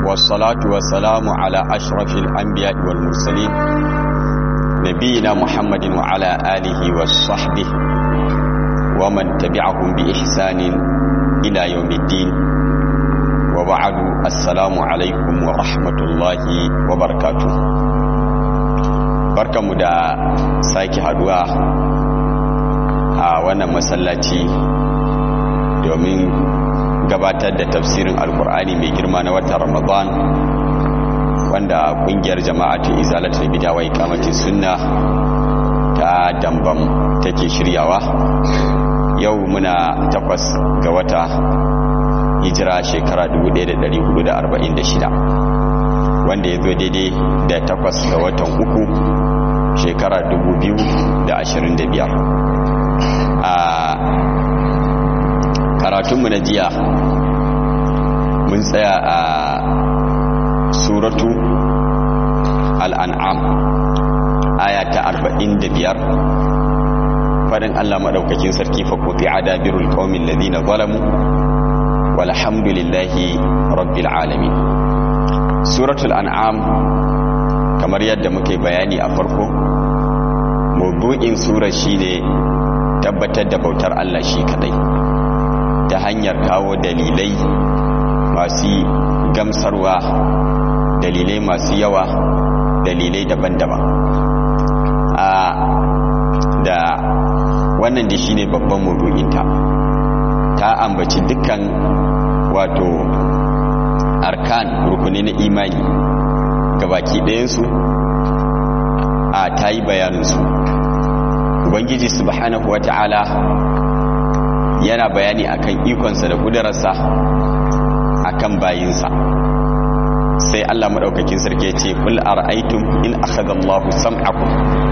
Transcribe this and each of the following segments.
والصلاة والسلام على أشرف الأنبياء والمرسلين نبينا محمد وعلى آله وصحبه ومن تبعهم بإحسان إلى يوم الدين وبعد السلام عليكم ورحمة الله وبركاته بركة مدى سايكي هدوى وانا مسلاتي domin gabatar da tafsirin alkur'ani mai girma na watan ramadan wanda kungiyar jama'atu izalatul bid'a wa iqamati sunna ta dambam take shiryawa yau muna takwas ga wata hijira shekara 1446 wanda ya zo daidai da takwas ga watan uku shekara 2025 a karatunmu na jiya mun tsaya a suratu al'an'am aya ta 45 faɗin Allah maɗaukakin sarki faƙoƙi adabirul ƙaumin ladina zalamu walhamdulillahi rabbil alamin suratul an'am kamar yadda muke bayani a farko mabu'in surar shine tabbatar da bautar Allah shi kadai ta hanyar kawo dalilai masu gamsarwa dalilai masu yawa dalilai daban-daban a da wannan da shine babban muru'inta ta ambaci dukkan wato arkan rukuni na imani gabaki ɗayansu a ta yi bayaninsu ubangiji subhanahu wa ta'ala yana bayani akan ikonsa da kudararsa akan bayinsa sai Allah madaukakin sarki ce kul ara'aytum in akhadha Allahu sam'akum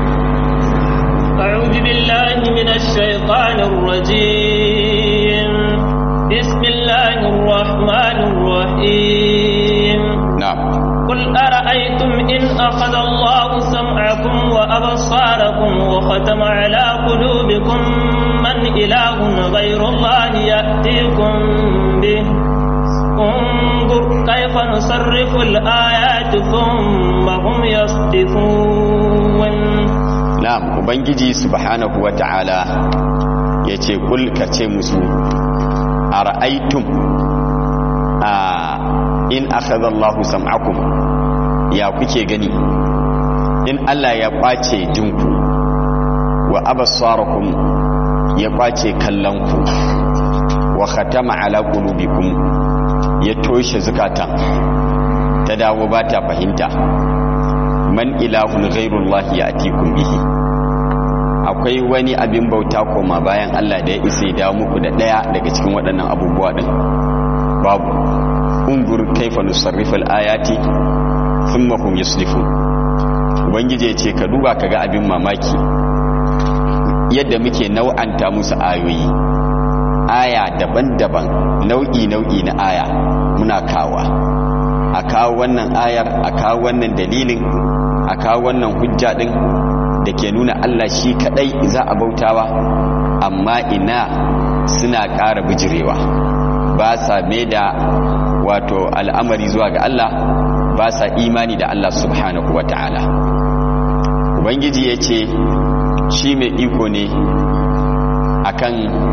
أعوذ بالله من الشيطان الرجيم بسم الله الرحمن الرحيم نعم قل أرأيتم إن أخذ الله سمعكم وأبصاركم وختم على قلوبكم من إله غير الله يأتيكم به انظر كيف نصرف الآيات ثم هم يصدفون نعم وبنجي سبحانه وتعالى yace kul kace musu ara'aytum a in akhadha Allahu sam'akum ya kuke gani in Allah ya kwace jinku wa absarakum ya kwace kallonku wa khatama ala qulubikum ya toshe zukatan ta dawo ba ta fahimta man ilahun ghairullahi ya'tikum bihi akwai wani abin bauta koma bayan Allah da ya isa ya dawo muku da daya daga cikin waɗannan abubuwa din babu ungur kaifa nusarrifal ayati thumma hum yuslifun ubangije ce ka duba kaga abin mamaki yadda muke nau'anta musu ayoyi aya daban-daban nau'i-nau'i na aya muna kawa a kawo wannan ayar a kawo wannan dalilin a kawo wannan hujja din da ke nuna Allah shi kadai za a bautawa amma ina suna ƙara bijirewa ba sa da wato al'amari zuwa ga Allah ba sa imani da Allah subhanahu wa ta'ala ubangiji ya ce shi mai iko ne akan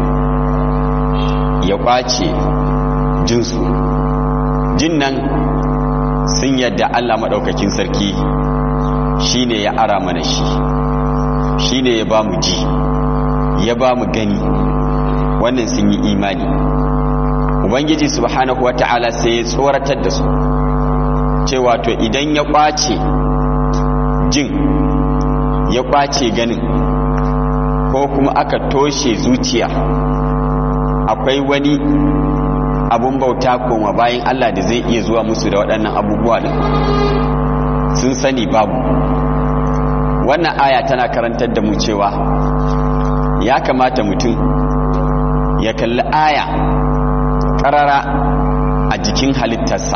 ya kwace jinsu jin nan sun yadda Allah maɗaukakin sarki shi ne ya ara mana shi shi ne ya ba mu ji ya ba mu gani wannan sun yi imani ubangiji subhanahu wata'ala sai ya tsoratar da su cewa to idan ya kwace jin ya kwace ganin ko kuma aka toshe zuciya akwai wani abun bauta koma bayan Allah da zai iya zuwa musu da waɗannan abubuwa ɗin sun sani babu wannan aya tana karantar da mu cewa ya kamata mutum ya kalli aya ƙarara a jikin halittarsa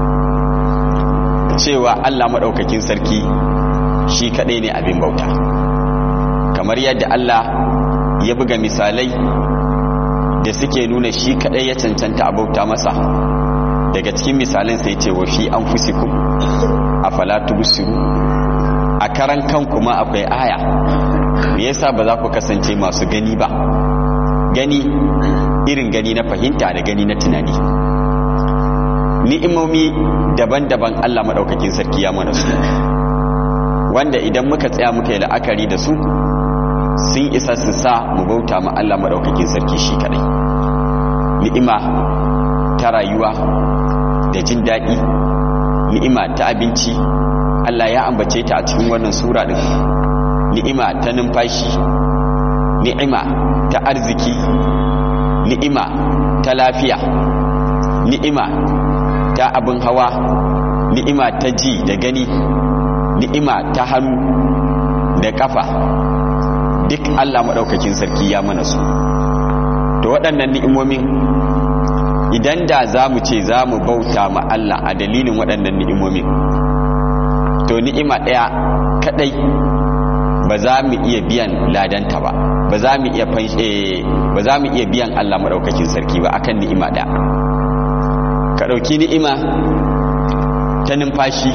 cewa Allah maɗaukakin sarki shi kaɗai ne abin bauta kamar yadda Allah ya buga misalai da suke nuna shi kadai ya cancanta a bauta masa daga cikin misalin sai ce wa fi anfusikum afala tubsiru a karan kanku ma akwai aya me yasa ba za ku kasance masu gani ba gani irin gani na fahimta da gani na tunani ni'imomi daban-daban Allah maɗaukakin sarki ya mana su wanda idan muka tsaya muka yi la'akari da su sun isa su sa mu bauta ma Allah maɗaukakin sarki shi kadai ni'ima ta rayuwa da jin daɗi ni'ima ta abinci Allah ya ambace ta a cikin wannan sura din ni'ima ta numfashi ni'ima ta arziki ni'ima ta lafiya ni'ima ta abin hawa ni'ima ta ji da gani ni'ima ta hannu da kafa duk Allah maɗaukakin sarki ya mana su to waɗannan ni'imomin idan da za mu ce za mu bauta ma Allah a dalilin waɗannan ni'imomin to ni'ima ɗaya kaɗai ba za mu iya biyan ladanta ba ba za mu iya ba za mu iya biyan Allah maɗaukakin sarki ba akan ni'ima ɗaya ka ɗauki ni'ima ta numfashi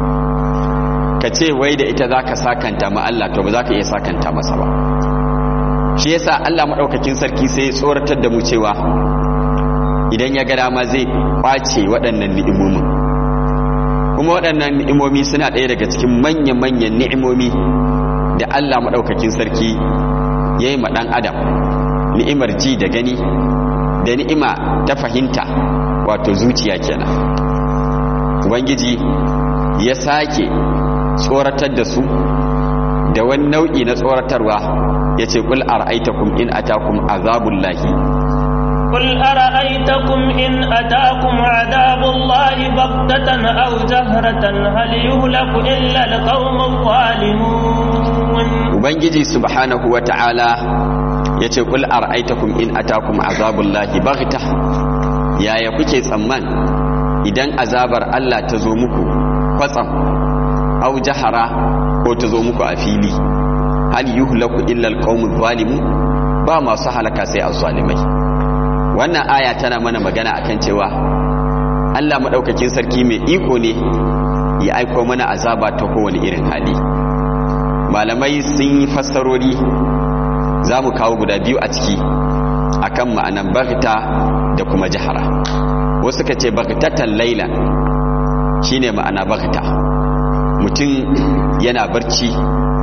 ka ce wai da ita za ka sakanta ma Allah to ba za ka iya sakanta masa ba shi yasa Allah maɗaukakin sarki sai ya tsoratar da mu cewa idan ya ga dama zai ƙwace waɗannan ni'imomin kuma waɗannan ni'imomi suna ɗaya daga cikin manya-manyan ni'imomi da Allah maɗaukakin sarki ya yi ma ɗan adam ni'imar ji da gani da ni'ima ta fahimta wato zuciya kenan ubangiji ya sake tsoratar da su da wani nau'i na tsoratarwa ya ce kul ar'aitakum in atakum azabullahi قل أرأيتكم إن أتاكم عذاب الله بغتة أو جهرة هل يهلك إلا القوم الظالمون Ubangiji subhanahu wa ta'ala ya ce kul ar'aitakum in atakum azabullahi baghta yaya kuke tsamman idan azabar Allah ta zo muku kwatsam au jahara ko ta zo muku a fili hal yuhlaku illa alqaumuz zalimun ba masu halaka sai azzalimai wannan aya tana mana magana akan cewa Allah madaukakin sarki mai iko ne ya aiko mana azaba ta kowane irin hali malamai sun yi fassarori za mu kawo guda biyu a ciki akan ma'anan bagta da kuma jahara wasu ka ce bagtatan laila shine ma'ana bagta mutum yana barci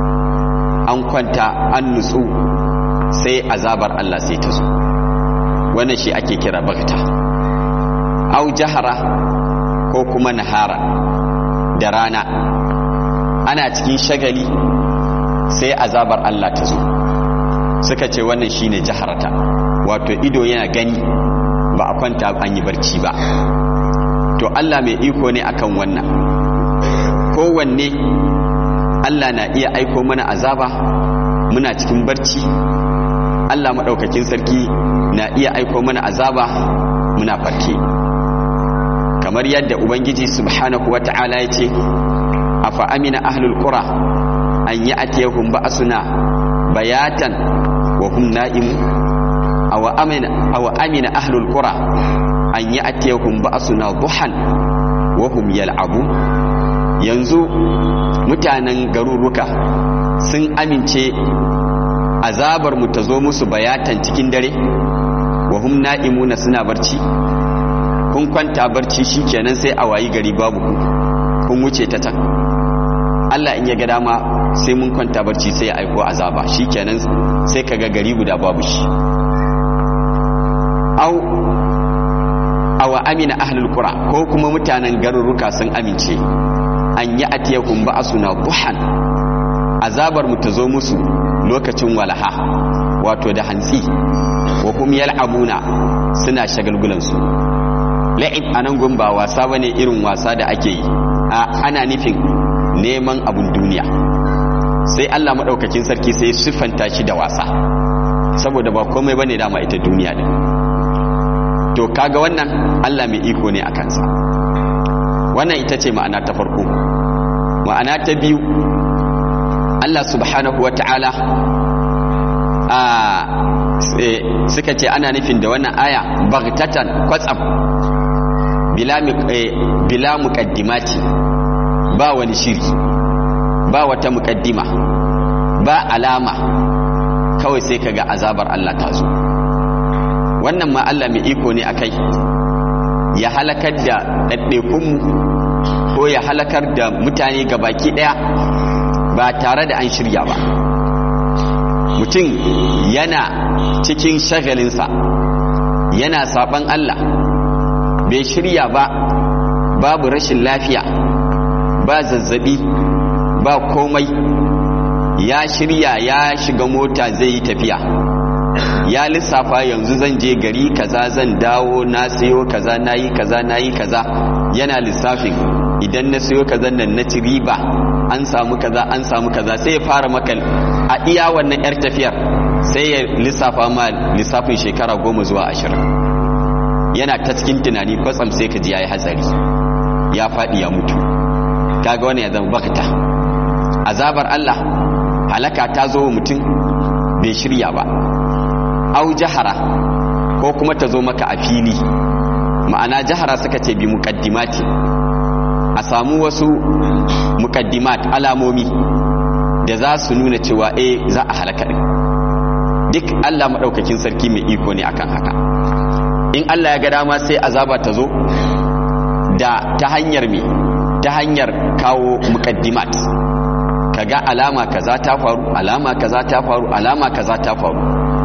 an kwanta an nutsu sai azabar Allah sai ta zo wannan shi ake kira bagta au jahara ko kuma nahara da rana ana cikin shagali sai azabar Allah ta zo suka ce wannan shine jaharata wato ido yana gani ba a kwanta an yi barci ba to Allah mai iko ne akan wannan kowanne Allah na iya aiko mana azaba muna cikin barci Allah maɗaukakin sarki na iya aiko mana azaba muna farke kamar yadda ubangiji subhanahu wa ta'ala ya ce afa amina ahlul qura an yi atiyahum ba'suna bayatan wa hum na'imun aw amina aw amina ahlul qura an yi atiyahum ba'suna duhan wa hum yal'abun yanzu mutanen garuruka sun amince azabar mu ta zo musu bayatan cikin dare wa hum na'imuna suna barci kun kwanta barci shikenan sai a wayi gari babu ku kun wuce ta can Allah in ya ga dama sai mun kwanta barci sai ya aiko azaba shikenan sai kaga gari guda babu shi au awa amina ahlul qura ko kuma mutanen garuruka sun amince an yi atiyakum ba'asuna duhan azabar mu ta zo musu lokacin walaha wato da hantsi wa hum yal'abuna suna shagalgulan su la'ib anan gun ba wasa bane irin wasa da ake yi a ana nufin neman abun duniya sai Allah madaukakin sarki sai siffanta shi da wasa saboda ba komai bane dama ita duniya din to kaga wannan Allah mai iko ne a kansa wannan ita ce ma'ana ta farko ma'ana ta biyu Allah subhanahu wa ta'ala suka ce ana nufin da wannan aya bagtatan kwatsam bila bila muqaddimati ba wani shiri ba wata muqaddima ba alama kawai sai kaga azabar Allah ta zo wannan ma Allah mai iko ne akai ya halakar da ɗaɗɗekunmu ko ya halakar da mutane baki ɗaya ba tare da an shirya ba mutum yana cikin shagalinsa yana saban Allah bai shirya ba babu rashin lafiya ba zazzabi ba komai ya shirya ya shiga mota zai yi tafiya ya lissafa yanzu zan je gari kaza zan dawo na sayo kaza na yi kaza na yi kaza yana lissafin idan na sayo kaza nan na ci riba an samu kaza an samu kaza sai ya fara maka a iya wannan yar tafiyar sai ya lissafa ma lissafin shekara goma zuwa ashirin yana ta cikin tunani kwatsam sai ka ji ya yi hatsari ya faɗi ya mutu kaga wani ya zama bakta azabar Allah halaka ta zo wa mutum bai shirya ba au jahara ko kuma ta zo maka a fili ma'ana jahara suka ce bi muqaddimati a samu wasu muqaddimat alamomi da za su nuna cewa eh za a halaka din duk Allah madaukakin sarki mai iko ne akan haka in Allah ya ga dama sai azaba ta zo da ta hanyar me ta hanyar kawo muqaddimat kaga alama kaza ta faru alama kaza ta faru alama kaza ta faru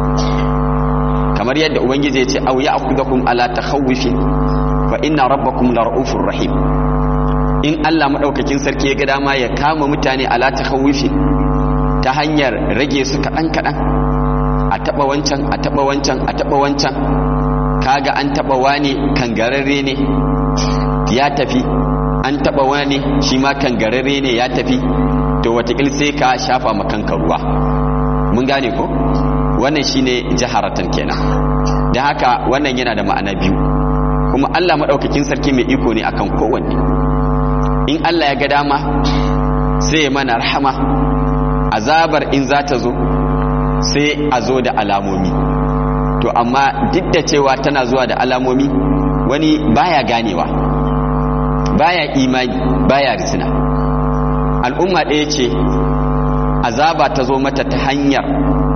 kamar yadda ubangiji ya ce aw ya'khudhukum ala takhawufi fa inna rabbakum lara'ufur rahim in Allah madaukakin sarki ya ga dama ya kama mutane ala takhawufi ta hanyar rage su kadan kadan a taba wancan a taba wancan a taba wancan kaga an taba wani kangararre ne ya tafi an taba wani shi ma kangararre ne ya tafi to watakil sai ka shafa makanka ruwa mun gane ko wannan shine jaharatan kenan da haka wannan yana da ma'ana biyu kuma Allah madaukakin sarki mai iko ne akan kowanne in Allah ya ga dama sai ya mana rahama azabar in za ta zo sai a zo da alamomi to amma duk da cewa tana zuwa da alamomi wani baya ganewa baya imani baya risina al'umma ɗaya ce azaba ta zo mata ta hanyar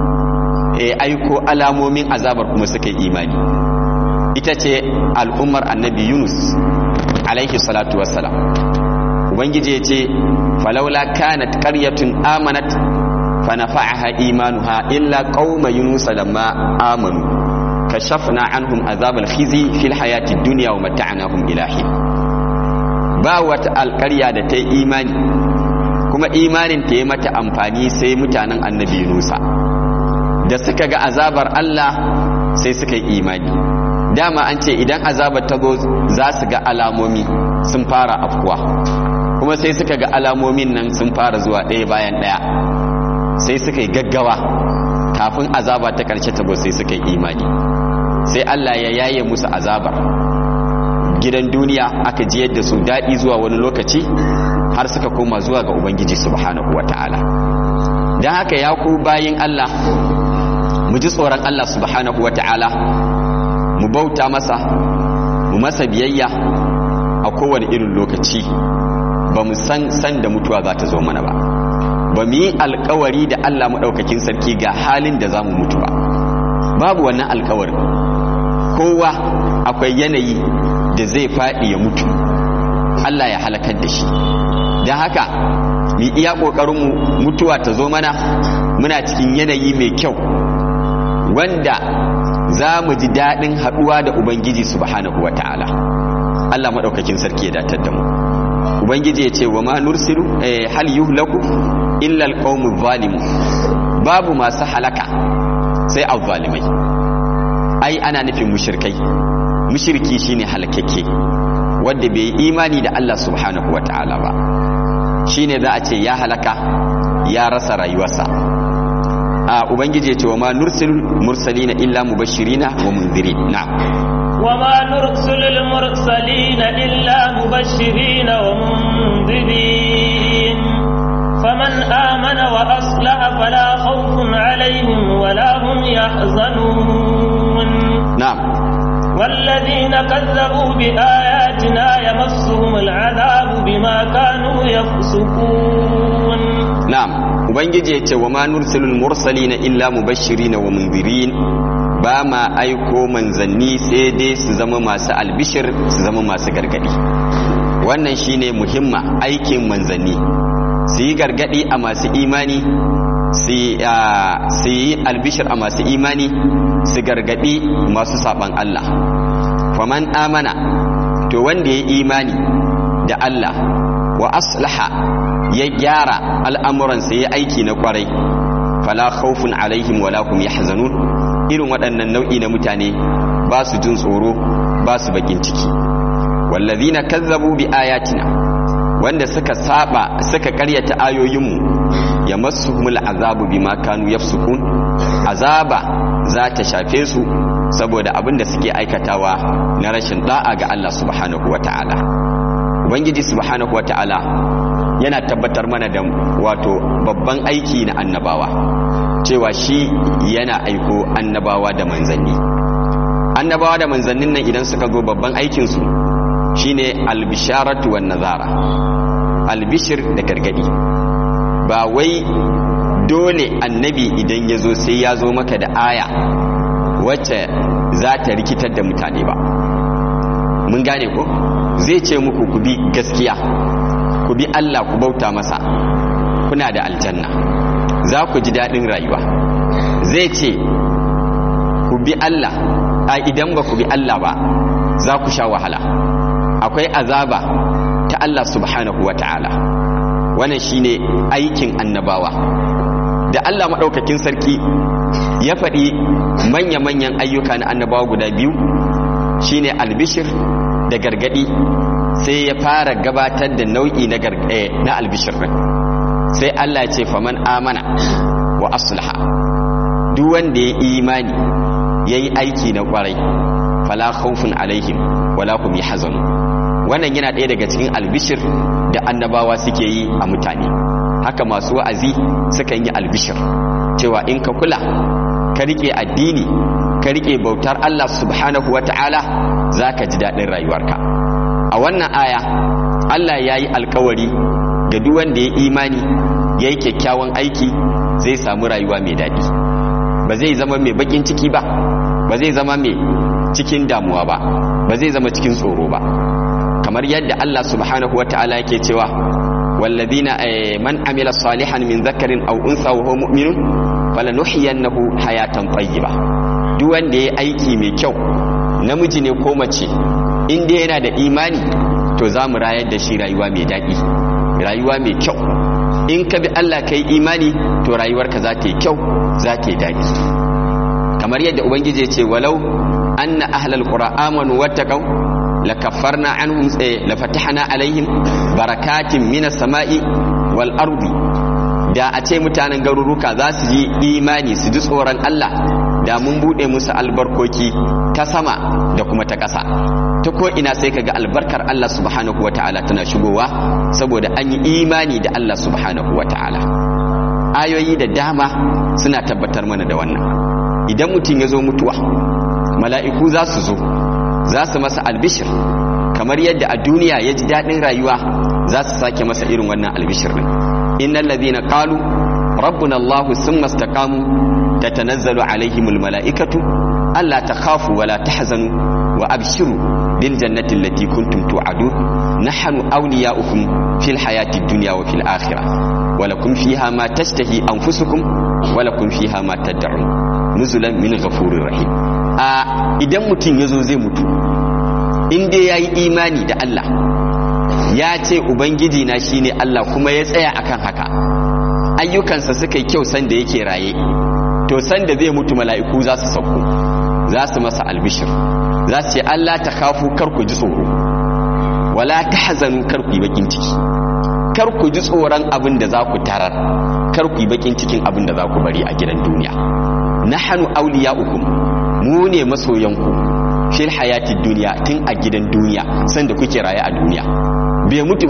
aiko alamomin azabar kuma suka yi imani ita ce al'ummar annabi yunus alaihi salatu wassalam ubangiji ya ce falaula kanat qaryatun amanat fa nafa'aha imanuha illa qauma yunus lamma amanu kashafna anhum azabal khizi fil hayati dunya wa mata'nahum ila hin ba wata alƙarya da ta yi imani kuma imanin ta yi mata amfani sai mutanen annabi Yunusa da suka ga azabar Allah sai suka yi imani dama an ce idan azabar ta zo za su ga alamomi sun fara afkuwa kuma sai suka ga alamomin nan sun fara zuwa ɗaya bayan ɗaya sai suka yi gaggawa kafin azaba ta ƙarshe ta sai suka yi imani sai Allah ya yaye musu azabar gidan duniya aka ji yadda su daɗi zuwa wani lokaci har suka koma zuwa ga ubangiji subhanahu wata'ala don haka ya ku bayin Allah mu ji tsoron Allah subhanahu wata'ala mu bauta masa mu masa biyayya a kowane irin lokaci ba mu san san da mutuwa za ta zo mana ba ba mu yi alkawari da Allah maɗaukakin sarki ga halin da za mu mutu ba babu wannan alkawarin kowa akwai yanayi da zai faɗi ya mutu Allah ya halakar da shi don haka mu iya ƙoƙarinmu mutuwa ta zo mana muna cikin yanayi mai kyau wanda za mu ji daɗin haɗuwa da ubangiji subhanahu wa ta'ala Allah maɗaukakin sarki ya datar da mu ubangiji ya ce wa ma nursilu hal yuhlaku illa alqawmu zalimu babu masu halaka sai azzalimai ai ana nufin mushrikai mushriki shine halakakke wanda bai imani da Allah subhanahu wataala ba shine za a ce ya halaka ya rasa rayuwarsa a ubangiji ya ce wa ma nursilu mursalina illa mubashirina wa munzirin na'am وما نرسل المرسلين إلا مبشرين ومنذرين فمن آمن وأصلح فلا خوف عليهم ولا هم يحزنون نعم والذين كذبوا بآياتنا يمسهم العذاب بما كانوا يفسقون na'am ubangiji ya ce wa ma nursilul mursalina illa mubashirin wa munzirin ba ma aiko manzanni sai dai su zama masu albishir su zama masu gargadi wannan shine muhimma aikin manzanni su yi gargadi a masu imani su yi albishir a masu imani su gargadi masu saban Allah faman amana to wanda ya imani da Allah wa aslaha ya gyara al'amuransa ya aiki na kwarai fala khawfun alaihim wala hum yahzanun irin waɗannan nau'i na mutane ba su jin tsoro ba su bakin ciki wallazina kazzabu bi ayatina wanda suka saba suka karyata ayoyinmu ya masuhumul azabu bima kanu yafsukun azaba za ta shafe su saboda abin da suke aikatawa na rashin da'a ga Allah subhanahu wata'ala ubangiji subhanahu wata'ala yana tabbatar mana da wato babban aiki na annabawa cewa shi yana aiko annabawa da manzanni annabawa da manzannin nan idan suka zo babban aikinsu shine albisharatu wan nazara albishir da gargadi ba wai dole annabi idan ya zo sai ya zo maka da aya wacce za ta rikitar da mutane ba mun gane ko zai ce muku ku bi gaskiya ku bi Allah ku bauta masa kuna da aljanna za ku ji daɗin rayuwa zai ce ku bi Allah a idan ba ku bi Allah ba za ku sha wahala akwai azaba ta Allah subhanahu wa ta'ala wannan shine aikin annabawa da Allah maɗaukakin sarki ya faɗi manya-manyan ayyuka na annabawa guda biyu shine albishir da gargadi sai ya fara gabatar da nau'i na na albishir din sai Allah ya ce faman amana wa aslaha duk wanda ya imani yayi aiki na kwarai fala khawfun alaihim wala hum yahzanun wannan yana ɗaya daga cikin albishir da annabawa suke yi a mutane haka masu wa'azi sukan yi albishir cewa in ka kula ka rike addini ka rike bautar Allah subhanahu wata'ala zaka ji daɗin rayuwarka a wannan aya Allah ya yi alkawari ga duk wanda ya imani ya yi kyakkyawan aiki zai samu rayuwa mai daɗi ba zai zama mai bakin ciki ba ba zai zama mai cikin damuwa ba ba zai zama cikin tsoro ba kamar yadda Allah subhanahu wata'ala yake cewa walladina man amila salihan min zakarin aw unsa wa huwa mu'minun falanuhyiyannahu hayatan tayyiba duk wanda ya aiki mai kyau namiji ne ko mace in dai yana da imani to za mu rayar da shi rayuwa mai daɗi rayuwa mai kyau in ka bi Allah ka yi imani to rayuwarka za ta yi kyau za ta yi daɗi kamar yadda ubangiji ya ce walau anna ahlal qura amanu wattaqau lakaffarna anhum la fatahna alaihim barakatin minas sama'i wal ardi da a ce mutanen garuruka za su yi imani su ji tsoron Allah da mun bude musu albarkoki ta sama da kuma ta ƙasa ta ko ina sai kaga albarkar Allah subhanahu wata'ala tana shigowa saboda an yi imani da Allah subhanahu wata'ala ayoyi da dama suna tabbatar mana da wannan idan mutum ya zo mutuwa mala'iku za su zo za su masa albishir kamar yadda a duniya ya ji daɗin rayuwa za su sake masa irin wannan albishir din innal ladhina qalu rabbuna Allah thumma istaqamu tatanazzalu alaihimul mala'ikatu alla takhafu wala tahzanu wa abshiru bil jannati allati kuntum tu'adun nahnu awliya'ukum fil hayati dunya wa fil akhirah wa lakum fiha ma tashtahi anfusukum wa lakum fiha ma tad'un nuzulan min ghafurir rahim a idan mutum yazo zai mutu in dai yayi imani da Allah ya ce ubangiji na shine Allah kuma ya tsaya akan haka ayyukansa suka yi kyau sanda yake raye to sanda zai mutu mala'iku za su sauko za su masa albishir za su ce Allah ta kafu kar ku ji tsoro wala ta hazanu kar ku yi bakin ciki kar ku ji tsoron abin da za ku tarar kar ku yi bakin cikin abin da za ku bari a gidan duniya nahanu awliya'ukum mu ne masoyanku fil hayati duniya tun a gidan duniya sanda kuke raye a duniya bai mutu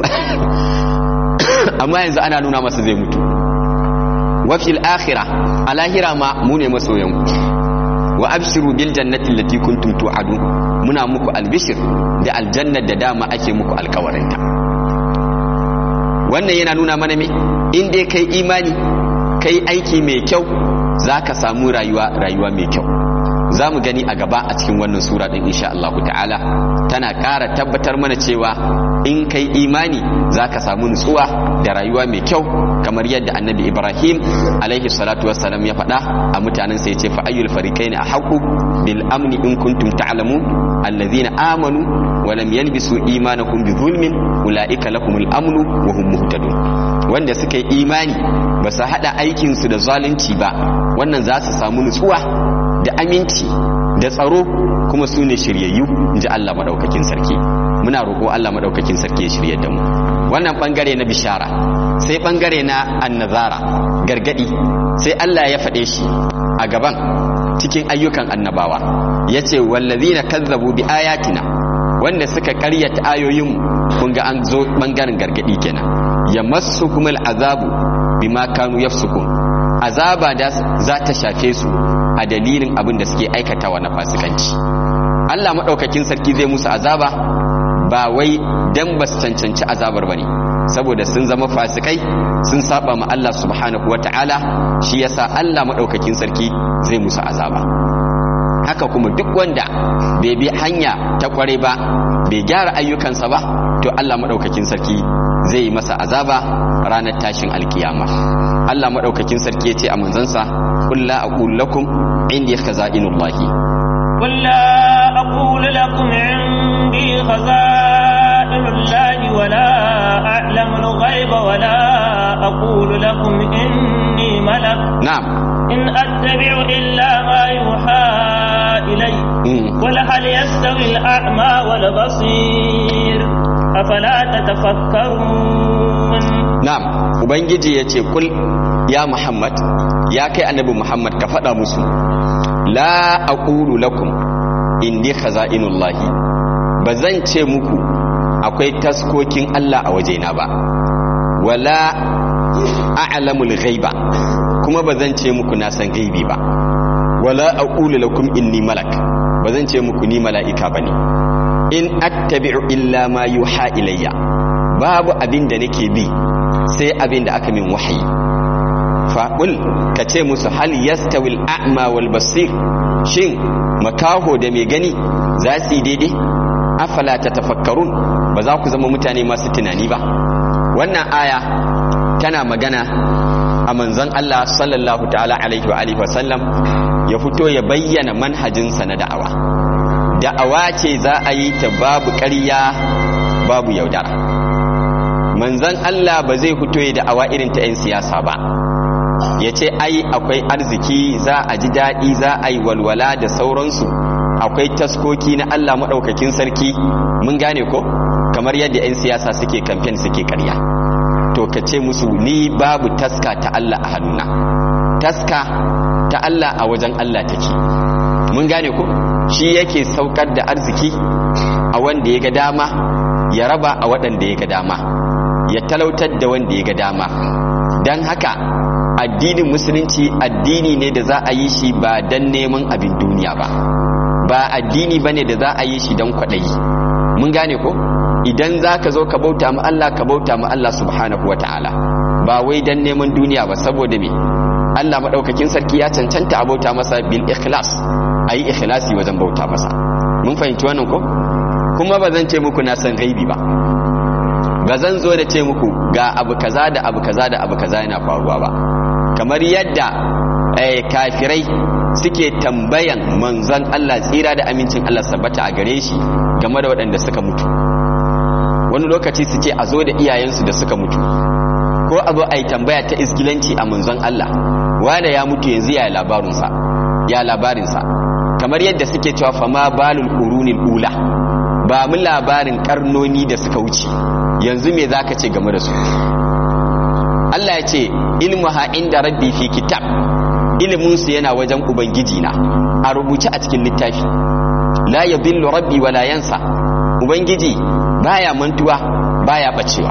amma yanzu ana nuna masa zai mutu wafil akhira a lahira ma mu ne masoyanku wa abshiru bil jannati allati kuntum tu'adu muna muku albishir da aljannar da dama ake muku alkawarinta wannan yana nuna mana me in dai kai imani kai aiki mai kyau zaka samu rayuwa rayuwa mai kyau za mu gani a gaba a cikin wannan sura din insha Allah ta'ala tana ƙara tabbatar mana cewa in kai imani za ka samu nutsuwa da rayuwa mai kyau kamar yadda annabi ibrahim alaihi salatu wassalam ya faɗa a mutanen sai ce fa'ayyul fariqaini ahqqu bil amni in kuntum ta'lamun allazina amanu wa lam yalbisu imanahum bi zulmin ulaika lahumul amnu wa hum muhtadun wanda suka yi imani ba su hada aikin su da zalunci ba wannan za su samu nutsuwa da aminci da tsaro kuma su ne shiryayyu in ji Allah maɗaukakin sarki muna roƙo Allah maɗaukakin sarki ya shirye da mu wannan ɓangare na bishara sai ɓangare na annazara gargaɗi sai Allah ya faɗe shi a gaban cikin ayyukan annabawa ya ce wallazina kazzabu bi ayatina wanda suka ƙaryata ayoyin kun ga an zo ɓangaren gargaɗi kenan ya masu kuma azabu bima kanu yafsukun azaba da za ta shafe su a dalilin abin da suke aikatawa na fasikanci Allah maɗaukakin sarki zai musu azaba ba wai dan ba su cancanci azabar ba ne saboda sun zama fasikai sun saba ma Allah subhanahu wa ta'ala shi yasa Allah maɗaukakin sarki zai musu azaba haka kuma duk wanda bai bi hanya ta kware ba bai gyara ayyukansa ba to Allah maɗaukakin sarki zai yi masa azaba ranar tashin alkiyama Allah maɗaukakin sarki ya ce a manzansa قل لا أقول لكم عندي خزائن الله قل لا أقول لكم عندي خزائن الله ولا أعلم الغيب ولا أقول لكم إني ملك نعم إن أتبع إلا ما يوحى إلي قل هل يستوي الأعمى والبصير أفلا تتفكرون نعم ubangiji ya ce kul ya muhammad ya kai annabi muhammad ka faɗa musu la aqulu lakum indi khaza'inullahi ba zan ce muku akwai taskokin Allah a wajena ba wala a'lamul ghaiba kuma ba zan ce muku na san gaibi ba wala aqulu lakum inni malak ba zan ce muku ni mala'ika bane in attabi'u illa ma yuha ilayya babu abin da nake bi sai abin da aka min wahayi faƙul ka ce musu hal yastawil a'ma wal basir shin makaho da mai gani za su yi daidai afala ta tafakkarun ba za ku zama mutane masu tunani ba wannan aya tana magana a manzon Allah sallallahu ta'ala alaihi wa alihi wasallam ya fito ya bayyana manhajinsa na da'awa da'awa ce za a yi ta babu ƙarya babu yaudara manzan Allah ba zai fito ya da'awa irin ta 'yan siyasa ba ya ce ai akwai arziki za a ji daɗi za a yi walwala da sauransu akwai taskoki na Allah maɗaukakin sarki mun gane ko kamar yadda 'yan siyasa suke kamfen suke karya to ka ce musu ni babu taska ta Allah a hannuna taska ta Allah a wajen Allah take mun gane ko shi yake saukar da arziki a wanda ya ga dama ya raba a waɗanda ya ga dama ya talautar da wanda ya ga dama don haka addinin musulunci addini ne da za a yi shi ba don neman abin duniya ba ba addini ba ne da za a yi shi don kwaɗayi mun gane ko idan za ka zo ka bauta mu Allah ka bauta mu Allah subhanahu wa ta'ala ba wai don neman duniya ba saboda me Allah maɗaukakin sarki ya cancanta a bauta masa bil ikhlas a yi ikhlasi wajen bauta masa mun fahimci wannan ko kuma ba zan ce muku na san gaibi ba ba zan zo da ce muku ga abu kaza da abu kaza da abu kaza yana faruwa ba kamar yadda kafirai suke tambayan manzon Allah tsira da amincin Allah sabbata a gare shi game da waɗanda suka mutu wani lokaci su ce a zo da iyayensu da suka mutu ko a zo a yi tambaya ta isgilanci a manzon Allah wane ya mutu yanzu ya labarinsa ya labarinsa kamar yadda suke cewa fama balul qurunil ula ba mu labarin karnoni da suka wuce yanzu me zaka ce game da su Allah ya ce ilmuha inda rabbi fi kitab ilimin su yana wajen ubangiji na a rubuce a cikin littafi la yadhillu rabbi wala yansa ubangiji baya mantuwa baya bacewa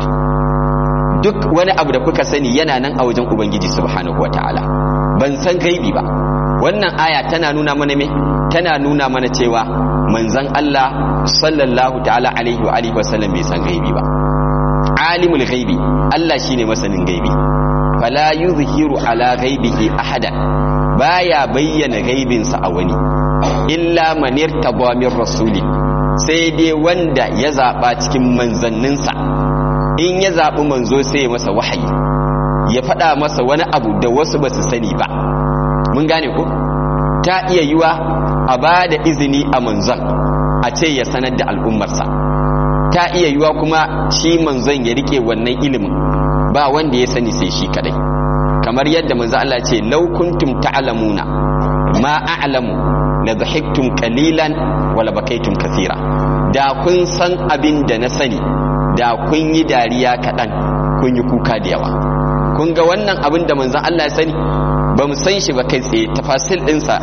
duk wani abu da kuka sani yana nan a wajen ubangiji subhanahu wataala ban san gaibi ba wannan aya tana nuna mana me tana nuna mana cewa manzon Allah sallallahu ta'ala alaihi wa alihi wasallam bai san gaibi ba alimul ghaibi Allah shine masanin gaibi fala yuzhiru ala ghaibihi ahadan baya bayyana gaibinsa a wani illa man irtaba min rasuli sai dai wanda ya zaba cikin manzanninsa in ya zabi manzo sai ya masa wahayi ya faɗa masa wani abu da wasu ba su sani ba mun gane ko ta iya yiwa a ba da izini a manzon a ce ya sanar da al'ummarsa ta iya yiwa kuma shi manzon ya rike wannan ilimin ba wanda ya sani sai shi kadai kamar yadda manzo Allah ce law kuntum ta'lamuna ma a'lamu la dhahiktum qalilan wa la bakaytum kathira da kun san abin da na sani da kun yi dariya kadan kun yi kuka da yawa kun ga wannan abin da manzon Allah ya sani ba mu san shi ba kai tsaye tafasil ɗinsa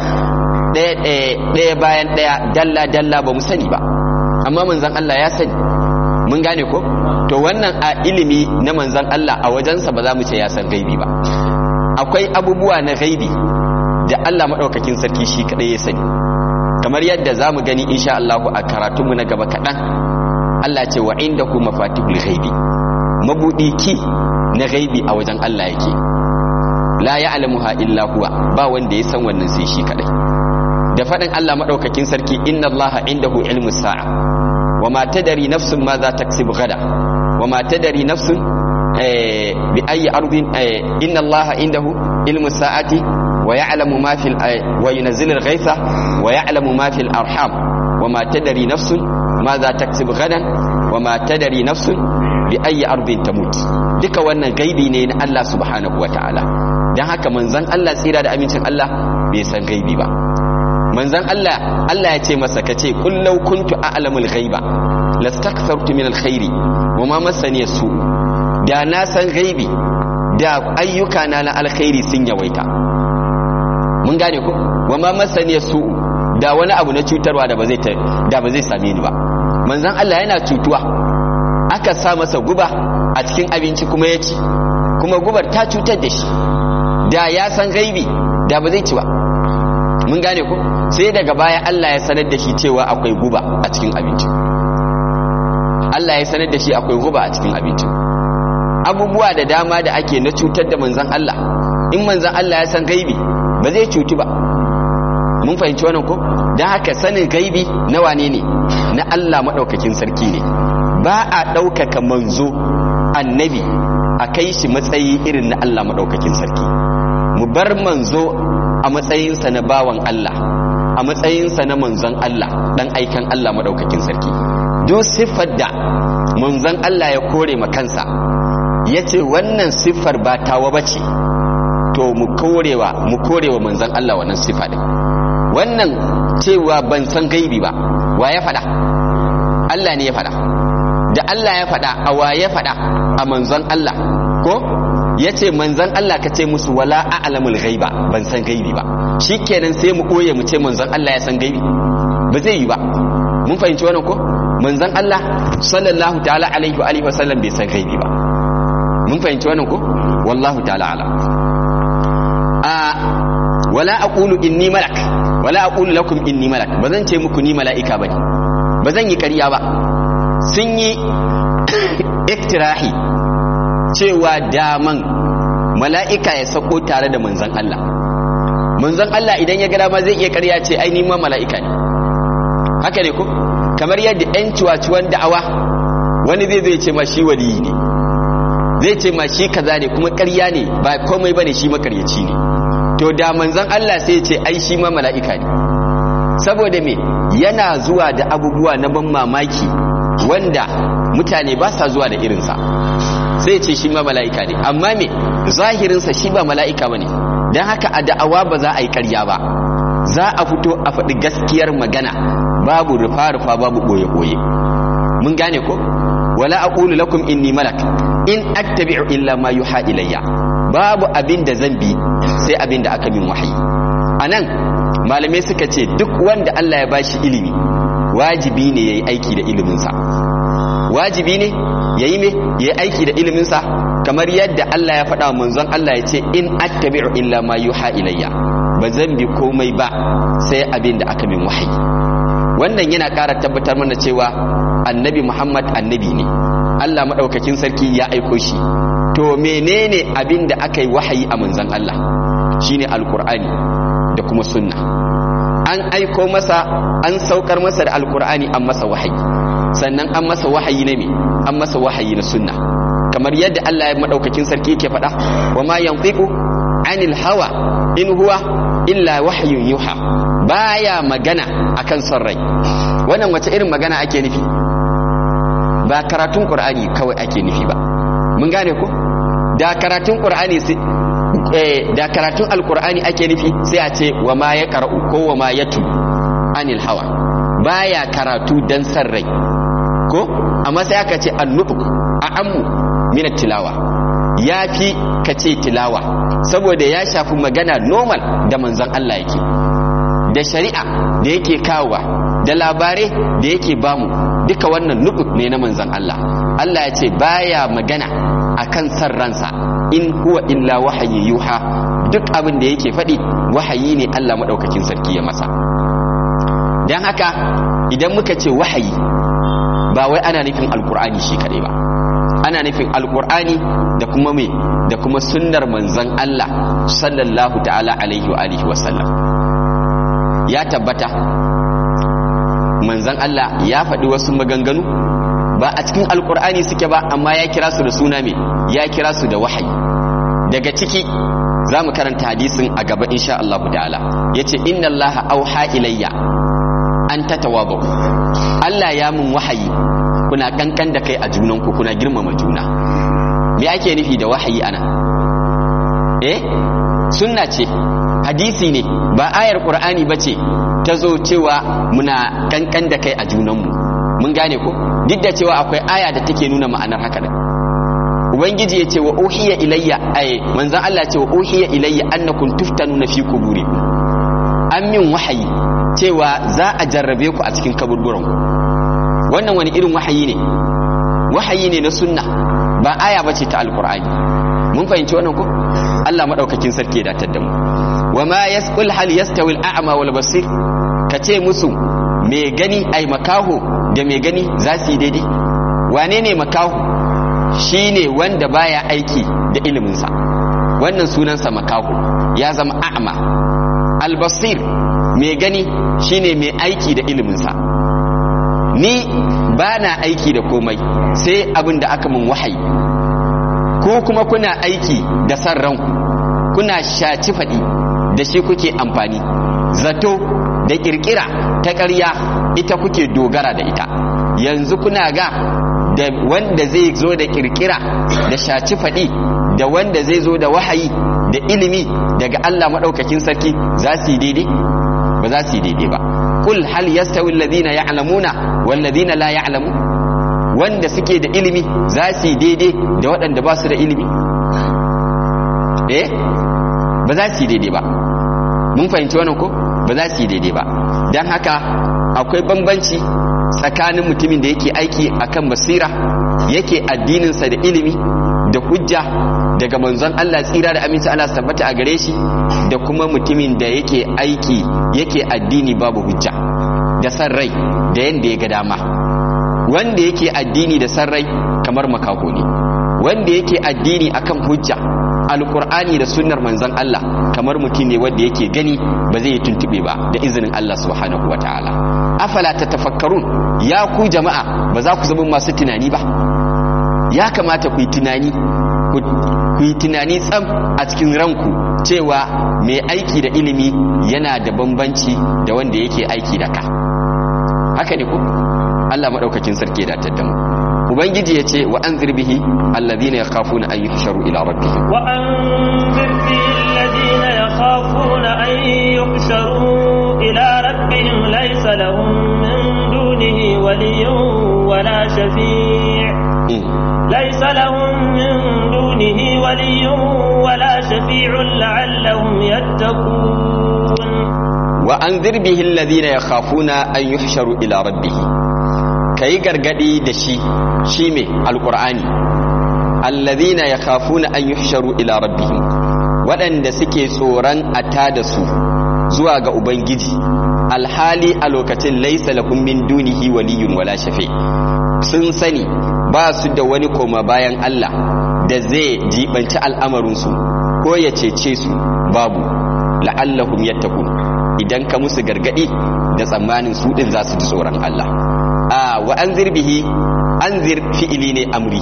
ɗaya bayan ɗaya dalla dalla ba mu sani ba amma manzon Allah ya sani mun gane ko to wannan a ilimi na manzon Allah a wajensa ba za mu ce ya san gaibi ba akwai abubuwa na gaibi da Allah maɗaukakin sarki shi kaɗai ya sani kamar yadda za mu gani insha Allah a karatunmu na gaba kaɗan Allah ce wa inda ku mafatihul gaibi mabuɗi ki na gaibi a wajen Allah yake la ya'lamuha illa huwa ba wanda ya san wannan sai shi kadai da faɗin Allah maɗaukakin sarki inna Allah indahu ilmu sa'a wa ma tadari nafsun ma za taksibu gada wa ma tadari nafsun bi ayi ardin inna Allah indahu ilmu sa'ati wa ya'lamu ma fil wa yunzilu al-ghaytha wa ya'lamu ma fil arham wa ma tadari nafsun ma za taksibu gadan wa ma tadari nafsun bi ayi ardin tamut duka wannan gaibi ne na Allah subhanahu wa ta'ala dan haka manzon Allah tsira da amincin Allah bai san gaibi ba manzon Allah Allah ya ce masa kace qul law kuntu a'lamul ghaiba lastakthartu min alkhairi wa ma massani su da na san gaibi da ayyuka na na alkhairi sun yawaita mun gane ko wa ma massani su da wani abu na cutarwa da ba zai da ba zai same ni ba manzon Allah yana cutuwa aka sa masa guba a cikin abinci kuma ya ci kuma gubar ta cutar da shi da ya san gaibi da ba zai ci ba mun gane ko sai daga baya Allah ya sanar da shi cewa akwai guba a cikin abinci Allah ya sanar da shi akwai guba a cikin abinci abubuwa da dama da ake na cutar da manzon Allah in manzon Allah ya san gaibi ba zai cutu ba mun fahimci wannan ko don haka sanin gaibi na wane ne na Allah maɗaukakin sarki ne ba a ɗaukaka manzo annabi a kai shi matsayi irin na Allah maɗaukakin sarki mu bar manzo a matsayinsa na bawan Allah a matsayinsa na manzon Allah ɗan aikan Allah maɗaukakin sarki duk siffar da manzon Allah ya kore ma kansa ya ce wannan siffar ba tawa ba ce to mu korewa mu korewa manzon Allah wannan siffa din wannan cewa ban san gaibi ba wa ya faɗa Allah ne ya faɗa da Allah ya faɗa a wa ya faɗa a manzon Allah ko ya ce manzon Allah ka ce musu wala a'lamul ghaiba ban san gaibi ba shikenan sai mu koye mu ce manzon Allah ya san gaibi ba zai yi ba mun fahimci wannan ko manzon Allah sallallahu ta'ala alaihi wa alihi wasallam bai san gaibi ba mun fahimci wannan ko wallahu ta'ala ala a wala aqulu inni malak wala aqulu lakum inni malak bazan ce muku ni mala'ika bane bazan yi ƙarya ba sun yi iktirahi cewa daman mala'ika ya sako tare da manzon Allah manzon Allah idan ya ga dama zai iya ƙarya ce ai ni ma mala'ika ne haka ne ko kamar yadda ƴan ciwaciwan da'awa wani zai zai ce ma shi waliyi ne zai ce ma shi kaza ne kuma ƙarya ne ba komai bane shi makaryaci ne to da manzon Allah sai ce ai shi ma mala'ika ne saboda me yana zuwa da abubuwa na ban mamaki wanda mutane ba sa zuwa da irinsa sai ce shi ma mala'ika ne amma me zahirinsa shi ba mala'ika ba ne don haka a da'awa ba za a yi karya ba za a fito a faɗi gaskiyar magana babu rufa-rufa babu ɓoye-ɓoye mun gane ko wala aqulu lakum inni malak in attabi'u illa ma yuha ilayya babu abin da zan bi sai abin da aka min wahayi anan malamai suka ce duk wanda Allah ya bashi ilimi wajibi ne yayi aiki da iliminsa wajibi ne yayi me yayi aiki da iliminsa kamar yadda Allah ya faɗa manzon Allah ya ce in attabi'u illa ma yuha ilayya ba zan bi komai ba sai abin da aka min wahayi wannan yana ƙara tabbatar mana cewa annabi Muhammad annabi ne Allah maɗaukakin sarki ya aiko shi to menene abin da aka yi wahayi a manzon Allah shine alkur'ani da kuma sunna an aiko masa an saukar masa da alkur'ani an masa wahayi sannan an masa wahayi na me an masa wahayi na sunna kamar yadda Allah ya madaukakin sarki yake faɗa wa ma yantiqu anil hawa in huwa illa wahyun yuha baya magana akan son rai wannan wace irin magana ake nufi ba karatun qur'ani kawai ake nufi ba mun gane ko da karatun qur'ani sai da karatun alqur'ani ake nufi sai a ce wa ma ya qara'u ko wa ma yatu anil hawa baya karatu dan san rai ko amma sai aka ce annutuk a ammu min tilawa ya fi ka ce tilawa saboda ya shafi magana normal da manzon Allah yake da shari'a da yake kawowa da labarai da yake bamu duka wannan nukut ne na manzon Allah Allah ya ce baya magana akan san ransa in huwa illa wahayi yuha duk abin da yake faɗi wahayi ne Allah maɗaukakin sarki ya masa don haka idan muka ce wahayi ba wai ana nufin alkur'ani shi kaɗai ba ana nufin alkur'ani da kuma me da kuma sunnar manzon Allah sallallahu ta'ala alaihi wa alihi wa sallam ya tabbata manzon Allah ya faɗi wasu maganganu ba a cikin alkur'ani suke ba amma ya kira su da suna me ya kira su da wahayi daga ciki za mu karanta hadisin a gaba insha Allah ta'ala yace inna Allah auha ilayya an tatawadu Allah ya mun wahayi kuna kankan da kai a junanku kuna girmama juna me ake nufi da wahayi ana eh sunna ce hadisi ne ba ayar qur'ani bace ta zo cewa muna kankan da kai a junanmu mun gane ko duk da cewa akwai aya da take nuna ma'anar haka da ubangiji ya ce wa uhiya ilayya ay manzon Allah ce wa uhiya ilayya annakum tuftanuna fi kuburi an min wahayi cewa za a jarrabe ku a cikin kaburburan wannan wani irin wahayi ne wahayi ne na sunna ba aya bace ta alqur'ani mun fahimci wannan ko Allah madaukakin sarki ya datar da mu wa ma yasqul hal yastawi al-a'ma wal basir kace musu me gani ai makaho da me gani za su yi daidai wane ne makaho shine wanda baya aiki da iliminsa wannan sunansa makaho ya zama a'ma albasir mai gani shine mai aiki da iliminsa ni ba na aiki da komai sai abin da aka mun wahayi ko kuma kuna aiki da san ranku kuna shaci faɗi da shi kuke amfani zato da ƙirƙira ta ƙarya ita kuke dogara da ita yanzu kuna ga da wanda zai zo da ƙirƙira da shaci faɗi da wanda zai zo da wahayi da ilimi daga Allah maɗaukakin sarki za su yi daidai ba za su yi daidai ba kul hal yastawi alladhina ya'lamuna wal ladina la ya'lamu wanda suke da ilimi za su yi daidai da waɗanda ba su da ilimi eh ba za su yi daidai ba mun fahimci wannan ko ba za su yi daidai ba don haka akwai bambanci tsakanin mutumin da yake aiki akan basira yake addininsa da ilimi da hujja daga manzon Allah tsira da aminci Allah su tabbata a gare shi da kuma mutumin da yake aiki yake addini babu hujja da san rai da yanda ya ga dama wanda yake addini da san rai kamar makaho ne wanda yake addini akan hujja alkur'ani da sunnar manzon Allah kamar mutum ne wanda yake gani ba zai tuntube ba da izinin Allah subhanahu wataala afala tatafakkarun ya ku jama'a ba za ku zama masu tunani ba ya kamata ku yi tunani ku yi tunani tsam a cikin ranku cewa mai aiki da ilimi yana da bambanci da wanda yake aiki da ka haka ne ku Allah maɗaukakin sarki da tattan ubangiji ya ce wa an zirbihi allazina yakhafuna an yuhsharu ila rabbihim wa an zirbihi allazina yakhafuna an yuhsharu ila rabbihim laysa lahum min dunihi waliyyun wala shafi' ليس لهم من دونه ولي ولا شفيع لعلهم يتقون وأنذر به الذين يخافون أن يحشروا إلى ربه كي غرغدي دشي شيمي القرآن alladhina yakhafuna an yuhsharu ila rabbihim waɗanda suke tsoron a tada su zuwa ga ubangiji alhali a lokacin laisa lahum min dunihi waliyun wala shafi sun sani ba su da wani koma bayan Allah da zai jibanci al'amarinsu ko ya cece su babu la'allahum yattaqun idan ka musu gargadi da tsammanin su din za su ji tsoron Allah a wa anzir bihi anzir fi'ili ne amri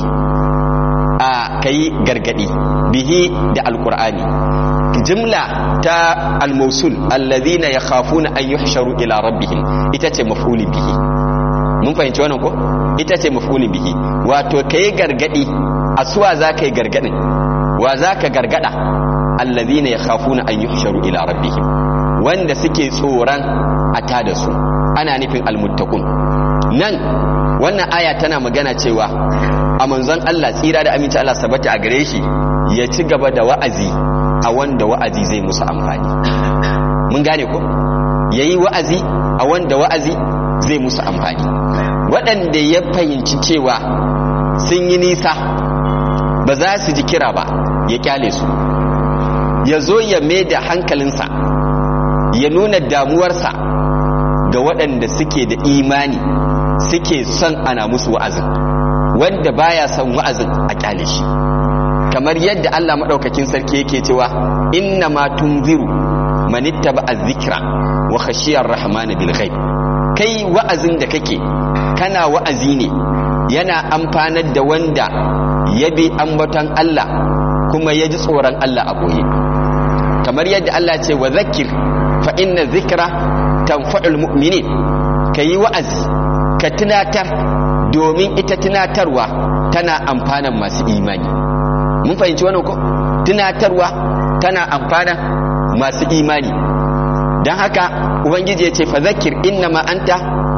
a kai gargadi bihi da alqur'ani jimla ta al-mawsul alladhina yakhafuna an yuhsharu ila rabbihim ita ce maf'ulun bihi mun fahimci wannan ko ita ce maf'ulun bihi wato kai gargadi asuwa za ka yi gargadin wa za ka gargada alladhina yakhafuna an yuhsharu ila rabbihim wanda suke tsoron a tada su ana nufin almuttaqun nan wannan aya tana magana cewa a manzon Allah tsira da aminci Allah sabata a gare shi ya ci gaba da wa'azi a wanda wa'azi zai musu amfani mun gane ko yayi wa'azi a wanda wa'azi zai musu amfani waɗanda ya fahimci cewa sun yi nisa ba za su ji kira ba ya kyale su ya zo ya mai da hankalinsa ya nuna damuwarsa ga waɗanda suke da imani suke son ana musu wa'azin wanda baya son wa'azin a kyale shi kamar yadda Allah maɗaukakin sarki yake cewa inna ma tunziru man ittaba az-zikra wa khashiya ar-rahman bil ghaib kai wa'azin da kake kana wa'azi ne yana amfanar da wanda ya bi ambaton Allah kuma ya ji tsoron Allah a boye kamar yadda Allah ce wa zakir fa inna zikra tanfa'ul mu'minin kayi wa'azi ka tunatar domin ita tunatarwa tana amfanan masu imani mun fahimci wannan ko tunatarwa tana amfana masu imani don haka ubangiji ya ce fa zakir innama anta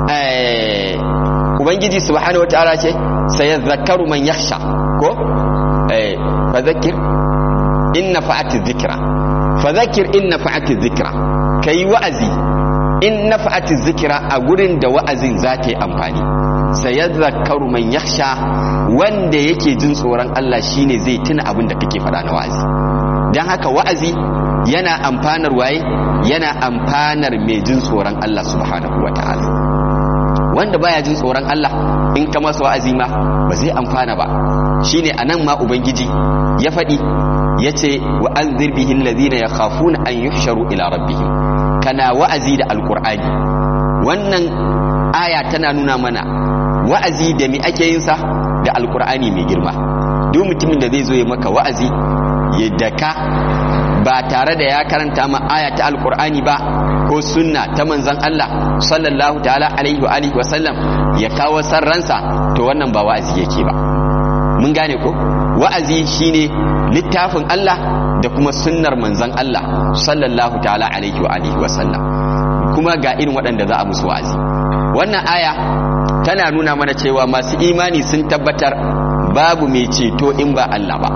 ubangiji subhanahu wataala ce sayadhakkaru man yakhsha ko eh fa zakir inna fa'ati dhikra fa zakir inna fa'ati dhikra kai wa'azi in nafa'ati dhikra a gurin da wa'azin za ta yi amfani sayadhakkaru man yakhsha wanda yake jin tsoron Allah shine zai tuna abin da kake faɗa na wa'azi dan haka wa'azi yana amfanar waye yana amfanar mai jin tsoron Allah subhanahu wataala wanda baya jin tsoron Allah in ka masa wa'azi ma ba zai amfana ba shine anan ma ubangiji ya faɗi yace wa anzir bihi alladhina yakhafuna an yuhsharu ila rabbihim kana wa'azi da alqur'ani wannan aya tana nuna mana wa'azi da mi ake yin sa da alqur'ani mai girma duk mutumin da zai zo ya maka wa'azi ya daka ba tare da ya karanta ma aya ta alqur'ani ba ko sunna ta manzon Allah sallallahu ta'ala alaihi wa alihi wa sallam ya kawo sarransa to wannan ba wa'azi yake ba mun gane ko wa'azi shine littafin Allah da kuma sunnar manzon Allah sallallahu ta'ala alaihi wa alihi wa sallam kuma ga irin waɗanda za a musu wa'azi wannan aya tana nuna mana cewa masu imani sun tabbatar babu mai ceto in ba Allah ba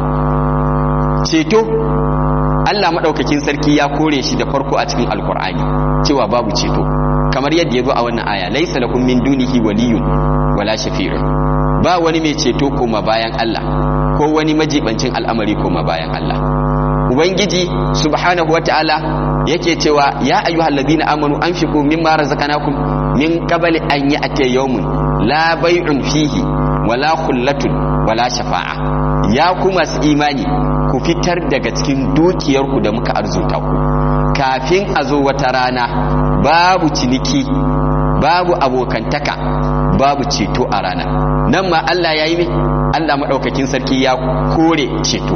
ceto Allah maɗaukakin sarki ya kore shi da farko a cikin alkur'ani cewa babu ceto kamar yadda ya zo a wannan aya laisa lakum min dunihi waliyun wala shafi'un ba wani mai ceto koma bayan Allah ko wani majibancin al'amari koma bayan Allah ubangiji subhanahu wata'ala yake cewa ya ayyuhal ladina amanu anfiqu mimma razaqnakum min qabli an ya'tiya yawmun la bay'un fihi wala khullatun wala shafa'a ya kuma su imani ku fitar daga cikin dukiyarku da muka arzuta ku kafin a zo wata rana babu ciniki babu abokantaka babu ceto a rana nan ma Allah ya yi ne Allah maɗaukakin sarki ya kore ceto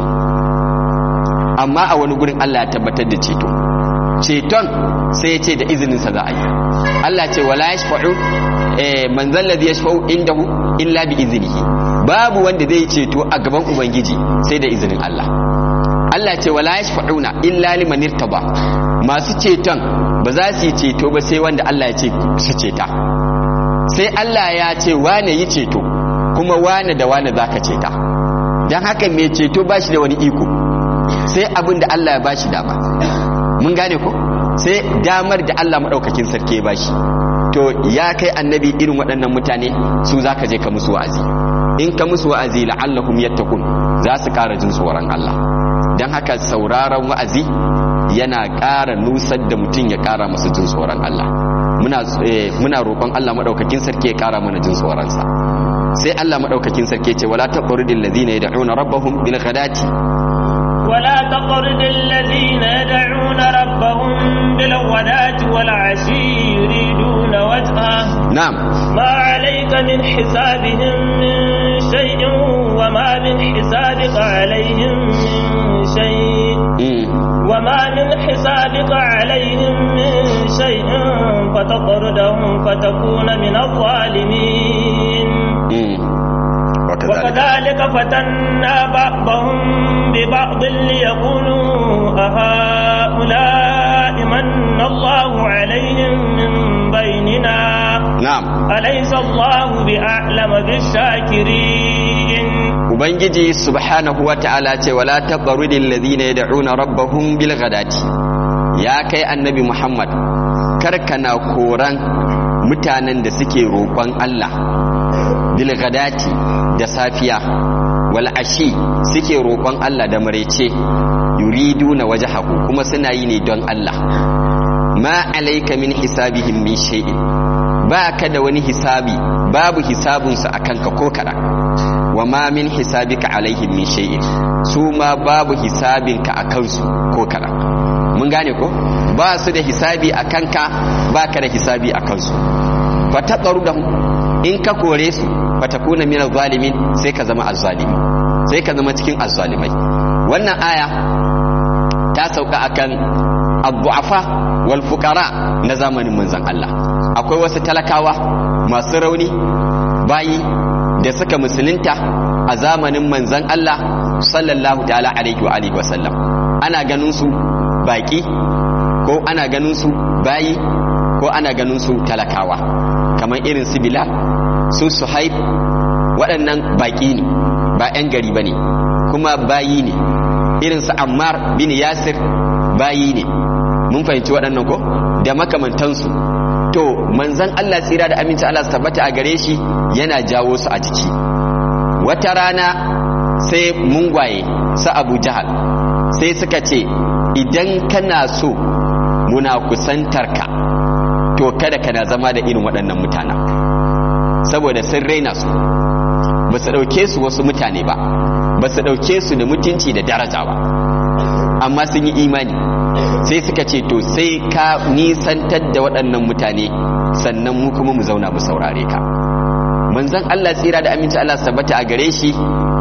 amma a wani gurin Allah ya tabbatar da ceto ceton sai ya ce da izininsa za a yi Allah ce wala ya shafa'u man zallazi ya shafa'u indahu illa bi izinihi babu wanda zai ceto a gaban ubangiji sai da izinin Allah Allah ce wala yashfa'una illa liman irtaba masu ceton ba za su yi ceto ba sai wanda Allah ya ce su ceta sai Allah ya ce wane yi ceto kuma wane da wane zaka ceta dan haka mai ceto ba shi da wani iko sai abin da Allah ya bashi dama mun gane ko sai damar da Allah madaukakin sarki ya bashi to ya kai annabi irin waɗannan mutane su zaka je ka musu wa'azi in ka musu wa'azi la'allahum yattaqun za su ƙara jin tsoron Allah dan haka sauraron wa'azi yana ƙara nusar da mutum ya ƙara masa jin tsoron Allah muna muna roƙon Allah madaukakin sarki ya ƙara mana jin tsoron sa sai Allah madaukakin sarki ya ce wala taqrudil ladina yad'una rabbahum bil ghadati ولا تقرد الذين يدعون ربهم بالغداة والعشي يريدون وجهه نعم ما عليك من حسابهم من شيء وما من حسابك عليهم من شيء وما من حسابك عليهم من شيء فتطردهم فتكون من الظالمين وكذلك فتنا بعضهم ببعض ليقولوا أهؤلاء من الله عليهم من بيننا نعم أليس الله بأعلم بالشاكرين Ubangiji subhanahu wa ta'ala ce wala taqrudil ladina yad'una rabbahum bil ghadati ya kai annabi Muhammad karkana koran mutanen da suke roƙon Allah bil ghadati da safiya wal ashi suke roƙon Allah da marece yuriduna wajhahu kuma suna yi ne don Allah ma alayka min hisabihim min shay'in ba ka da wani hisabi babu hisabunsu akan ka ko kaɗan wa ma min hisabika alaihim min shay'in su ma babu hisabinka a kansu ko kaɗan mun gane ko ba su da hisabi a kanka ba ka da hisabi a kansu fa taqaru da in ka kore su fa takuna min zalimin sai ka zama azzalimi sai ka zama cikin azzalimai wannan aya ta sauka akan abu'afa wal fuqara na zamanin manzon Allah akwai wasu talakawa masu rauni bayi da suka musulunta a zamanin manzon Allah sallallahu ta'ala alaihi wa alihi wa sallam ana ganin su baki ko ana ganin su bayi ko ana ganin su talakawa kamar irin su Bilal su Suhaib waɗannan baki ne ba 'yan gari ba ne kuma bayi ne irin su Ammar bin Yasir bayi ne mun fahimci waɗannan ko da makamantansu to manzan Allah tsira da aminci Allah su tabbata a gare shi yana jawo su a jiki wata rana sai mungwaye su abu jahal sai suka ce idan kana so muna kusantar ka to kada kana zama da irin waɗannan mutanen saboda sun raina su ba su ɗauke su wasu mutane ba ba su ɗauke su da mutunci da daraja ba amma sun yi imani sai suka ce to sai ka nisantar da waɗannan mutane sannan mu kuma mu zauna mu saurare ka manzon Allah tsira da aminci Allah tabbata a gare shi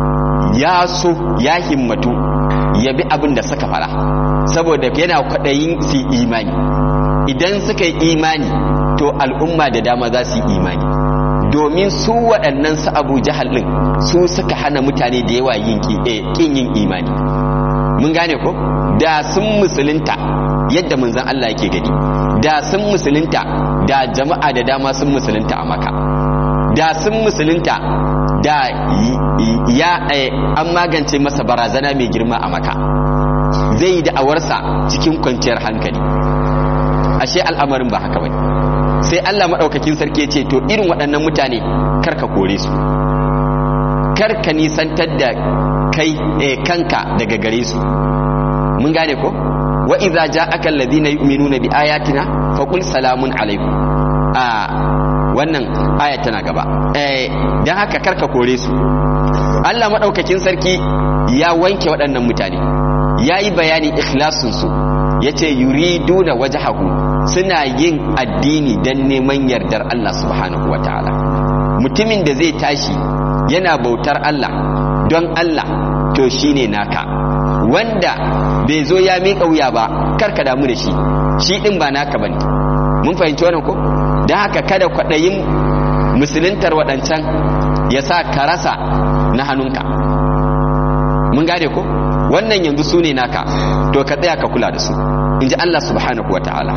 ya so ya himmatu ya bi abin da suka fara saboda yana kwaɗayin su imani idan suka yi imani to al'umma da dama za su yi imani domin su waɗannan su abu jahal ɗin su suka hana mutane da yawa yin ƙin yin imani mun gane ko da sun musulunta yadda manzon Allah yake gani da sun musulunta da jama'a da dama sun musulunta a maka da sun musulunta da ya an magance masa barazana mai girma a maka zai yi da'awarsa cikin kwanciyar hankali ashe al'amarin ba haka bane sai Allah maɗaukakin sarki ce to irin waɗannan mutane karka kore su karka nisantar da kai kanka daga gare su mun gane ko wa idza ja'aka alladhina yu'minuna bi ayatina faqul salamun alaikum a wannan aya tana gaba eh dan haka karka kore su Allah madaukakin sarki ya wanke waɗannan mutane yayi bayani ikhlasin su yace yuriduna wajhahu suna yin addini dan neman yardar Allah subhanahu wataala mutumin da zai tashi yana bautar Allah don Allah to shine naka wanda bai zo ya miƙa wuya ba karka damu da shi shi ɗin ba naka bane mun fahimci wannan ko don haka kada kwaɗayin musuluntar waɗancan ya sa ka rasa na hannunka mun gane ko wannan yanzu su ne naka to ka tsaya ka kula da su in ji Allah subhanahu wa ta'ala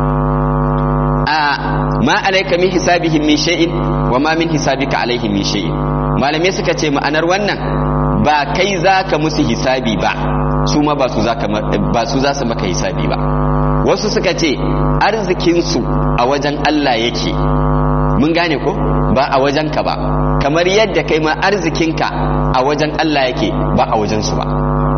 a ma alaika min hisabihim min shay'in wa ma min hisabika alaihim min shay'in malamai suka ce ma'anar wannan ba kai zaka musu hisabi ba su ma ba su za su maka hisabi ba wasu suka ce arzikinsu a wajen Allah yake mun gane ko ba a wajenka ba kamar yadda kai ma arzikinka a wajen Allah yake ba a wajensu ba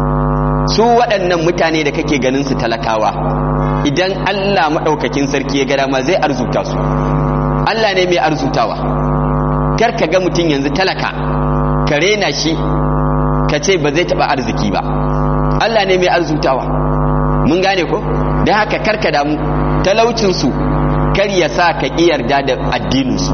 su waɗannan mutane da kake ganin su talakawa idan Allah maɗaukakin sarki ya gada ma zai arzuta su Allah ne mai arzutawa kar ka ga mutum yanzu talaka ka rena shi ka ce ba zai taɓa arziki ba Allah ne mai arzutawa mun gane ko da haka karka damu talaucinsu kar ya sa ka ƙi yarda da addininsu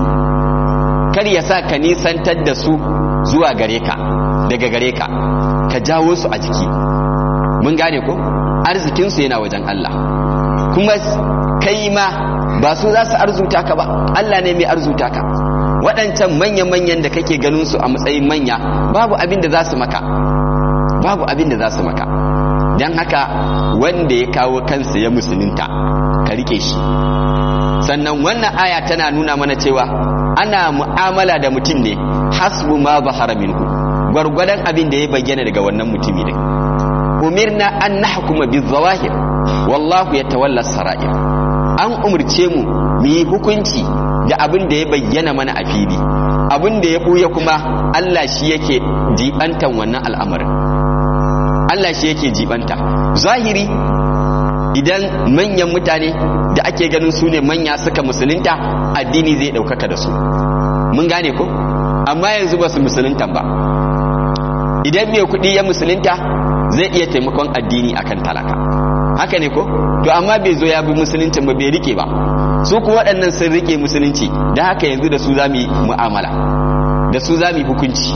kar ya sa ka nisantar da su zuwa gare ka daga gare ka ka jawo su a jiki mun gane ko arzikinsu yana wajen Allah kuma kai ma ba su za su arzuta ka ba Allah ne mai arzuta ka waɗancan manya-manyan da kake ganin su a matsayin manya babu abin da za su maka babu abin da za su maka don haka wanda ya kawo kansa ya musulunta ka rike shi sannan wannan aya tana nuna mana cewa ana mu'amala da mutum ne hasbu ma zahara minhu gwargwadon abin da ya bayyana daga wannan mutumi ne umirna an nahkuma bizawahir wallahu yatawalla sarair an umurce mu mu yi hukunci da abin da ya bayyana mana a fili abin da ya buya kuma Allah shi yake jibantan wannan al'amarin Allah shi yake jibanta zahiri idan manyan mutane da ake ganin su ne manya suka musulunta addini zai ɗaukaka da su mun gane ko amma yanzu ba su musulunta ba idan mai kuɗi ya musulunta zai iya taimakon addini akan talaka haka ne ko to amma bai zo ya bi musulunci ba bai rike ba su kuma waɗannan sun rike musulunci da haka yanzu da su za mu yi mu'amala da su za mu yi hukunci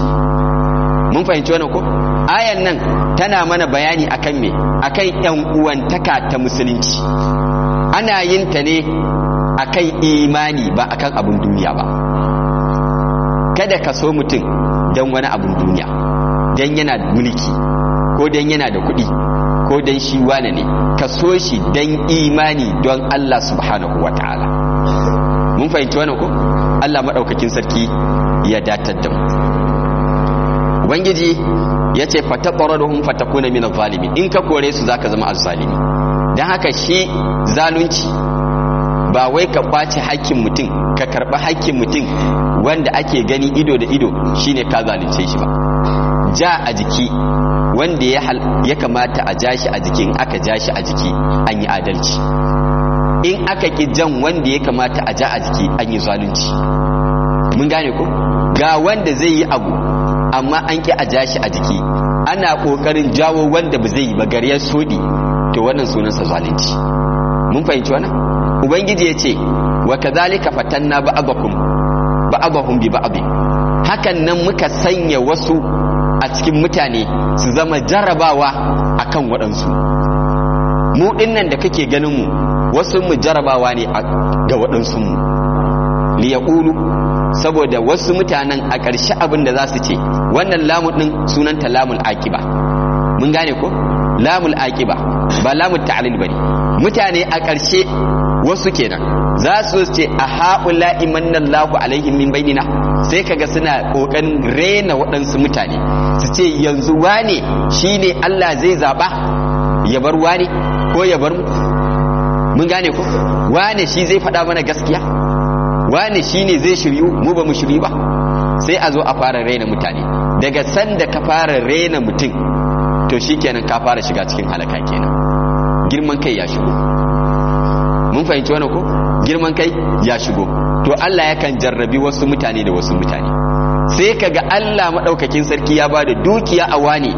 mun fahimci wannan ko ayan nan tana mana bayani akan me akan yan uwantaka ta musulunci ana yin ta ne akan imani ba akan abun duniya ba kada ka so mutum don wani abun duniya don yana mulki ko don yana da kuɗi ko don shi wane ne ka so shi don imani don Allah subhanahu wa ta'ala mun fahimci wannan ko Allah maɗaukakin sarki ya datar da mu ubangiji ya ce fataɓararhun fatakuna min zalimi in ka kore su zaka zama azzalimi don haka shi zalunci ba wai ka ɓaci hakkin mutum ka karɓi hakkin mutum wanda ake gani ido da ido shine ka zalunce shi ba ja a jiki wanda ya kamata a ja shi a jiki in aka ja shi a jiki an yi adalci in aka ki jan wanda ya kamata a ja a jiki an yi zalunci mun gane ko ga wanda zai yi abu amma an ki a ja shi a jiki ana kokarin jawo wanda ba zai yi ba gariyar sodi to wannan sunansa zalunci mun fahimci wannan ubangiji ya ce wa kadhalika fatanna ba'dakum ba'dahum bi ba'd hakan nan muka sanya wasu a cikin mutane su zama jarabawa akan waɗansu mu dinnan da kake ganin mu wasu mu jarabawa ne ga waɗansu mu li yaqulu saboda wasu mutanen a ƙarshe abin da za su ce wannan lamun ɗin sunanta lamul aqiba mun gane ko lamul aqiba ba lamul ta'lil bane mutane a ƙarshe wasu kenan za su ce a haula imanna Allahu alaihim min bainina sai kaga suna kokarin rena waɗansu mutane su ce yanzu wane shine Allah zai zaba ya bar wane ko ya bar mu mun gane ko wane shi zai faɗa mana gaskiya wane shine zai shiryu mu ba mu shiryu ba sai a zo a fara rena mutane daga sanda ka fara rena mutum to shikenan ka fara shiga cikin halaka kenan girman kai ya shigo mun fahimci wannan ko girman kai ya shigo to Allah yakan jarrabi wasu mutane da wasu mutane sai kaga Allah madaukakin sarki ya bada dukiya a wani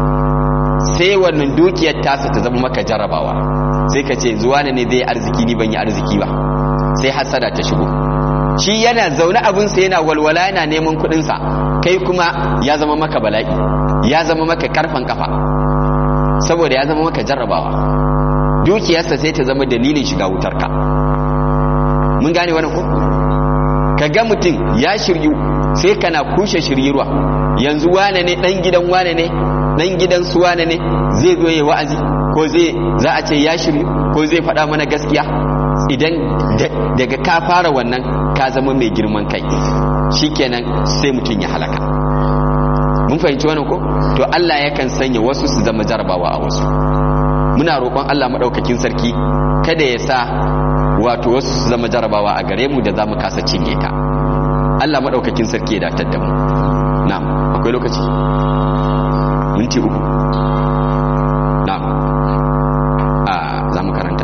sai wannan dukiyar tasa ta zama maka jarrabawa sai ka ce zuwa ne zai arziki ni ban yi arziki ba sai hasada ta shigo shi yana zaune abinsa yana walwala yana neman kuɗinsa kai kuma ya zama maka bala'i ya zama maka karfan kafa saboda ya zama maka jarrabawa dukiyarsa sai ta zama dalilin shiga wutarka mun gane wani ko ka ga mutum ya shiryu sai kana kushe shiryarwa yanzu wane ne dan gidan wane ne dan gidan su wane ne zai zo ya wa'azi ko zai za a ce ya shiryu ko zai faɗa mana gaskiya idan daga ka fara wannan ka zama mai girman kai shikenan sai mutum ya halaka mun fahimci wannan ko to Allah yakan sanya wasu su zama jarabawa a wasu muna roƙon Allah maɗaukakin sarki kada ya sa wato wasu su zama jarabawa a gare mu da za mu kasa cinye ta Allah maɗaukakin sarki ya datar da mu na'am akwai lokaci minti uku na'am a za mu karanta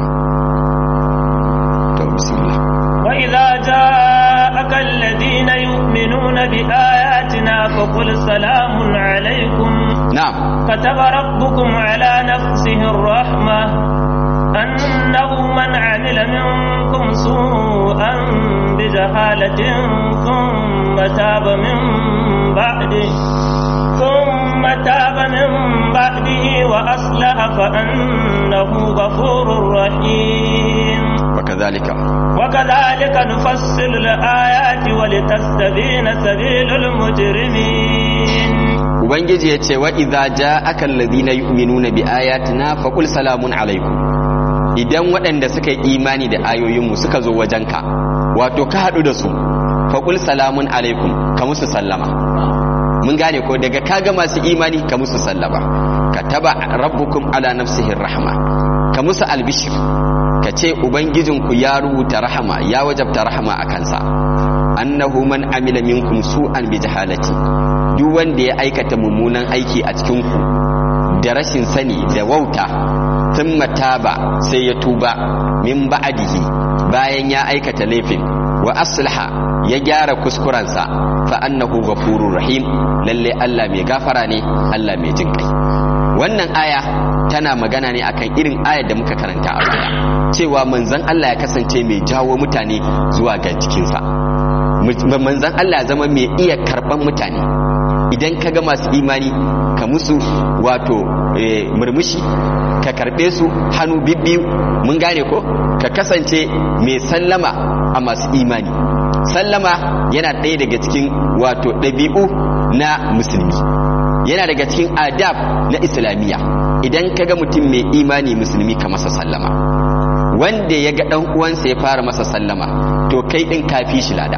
to bismillah وإذا جاءك الذين يؤمنون بآياتنا فقل سلام عليكم na'am كتب ربكم على نفسه الرحمة أنه من عمل منكم سوءا بجهالة ثم تاب من بعده ثم تاب من بعده وأصلح فأنه غفور رحيم وكذلك وكذلك نفصل الآيات ولتستبين سبيل المجرمين ubangiji ya ce wa idza ja'aka alladhina yu'minuna bi ayatina faqul salamun alaikum idan waɗanda suka yi imani da ayoyinmu suka zo wajenka wato ka haɗu da su faqul salamun alaikum ka musu sallama mun gane ko daga kaga masu imani ka musu sallama kataba rabbukum ala nafsihi rahma ka musu albishir ka ce ubangijinku ya rubuta rahama ya wajabta rahama a kansa annahu man amila minkum su'an bi jahalati duk wanda ya aikata mummunan aiki a cikin ku da rashin sani da wauta thumma taba sai ya tuba min ba'dihi bayan ya aikata laifin wa aslaha ya gyara kuskurensa fa annahu ghafurur rahim lalle Allah mai gafara ne Allah mai jin kai wannan aya tana magana ne akan irin ayar da muka karanta a baya cewa manzon Allah ya kasance mai jawo mutane zuwa ga jikinsa manzon Allah ya zama mai iya karban mutane idan ka ga masu imani ka musu wato murmushi ka karbe su hannu bibbiyu mun gane ko ka kasance mai sallama a masu imani sallama yana ɗaya daga cikin wato ɗabi'u na musulmi yana daga cikin adab na islamiyya idan ka ga mutum mai imani musulmi ka masa sallama wanda ya ga ɗan uwansa ya fara masa sallama to kai ɗin kafi shi lada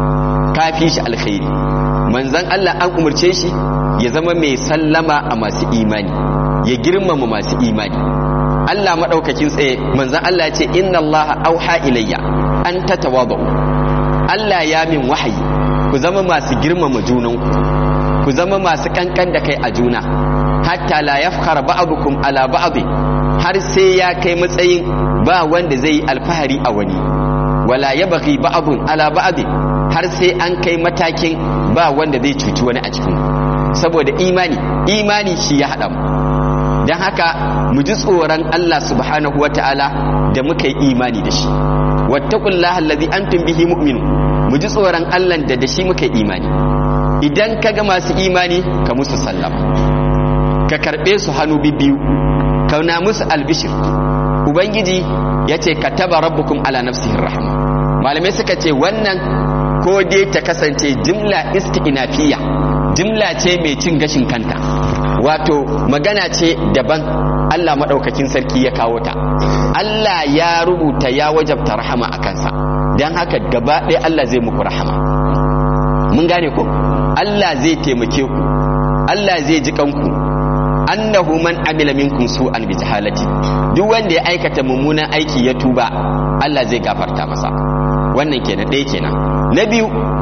kafi shi alkhairi manzan Allah an umarce shi ya zama mai sallama a masu imani ya girmama masu imani Allah maɗaukakin tsaye manzan Allah ya ce inna Allah auha ilayya an tatawadu Allah ya min wahayi ku zama masu girmama junanku ku zama masu kankan da kai a juna hatta la yafkhara ba'dukum ala ba'd har sai ya kai matsayin ba wanda zai yi alfahari a wani wala yabghi ba'dun ala ba'd har sai an kai matakin ba wanda zai cuci wani a cikin saboda imani imani shi ya haɗa mu don haka mu ji tsoron Allah subhanahu wata'ala da muka yi imani da shi wattaqullaha allazi antum bihi mu'minun mu ji tsoron Allah da da shi muka yi imani idan ka ga masu imani ka musu sallama ka karɓe su hannu biyu ka na musu albishir ubangiji ya ce ka taba rabbukum ala nafsihi rahama malamai suka ce wannan ko dai ta kasance jimla isti'nafiya jimla ce mai cin gashin kanta wato magana ce daban Allah maɗaukakin sarki ya kawo ta Allah ya rubuta ya wajabta rahama a kansa don haka gaba ɗaya Allah zai muku rahama mun gane ko Allah zai taimake ku Allah zai ji kanku annahu man amila minkum su'an bi jahalati duk wanda ya aikata mummunan aiki ya tuba Allah zai gafarta masa wannan kenan ɗaya kenan na biyu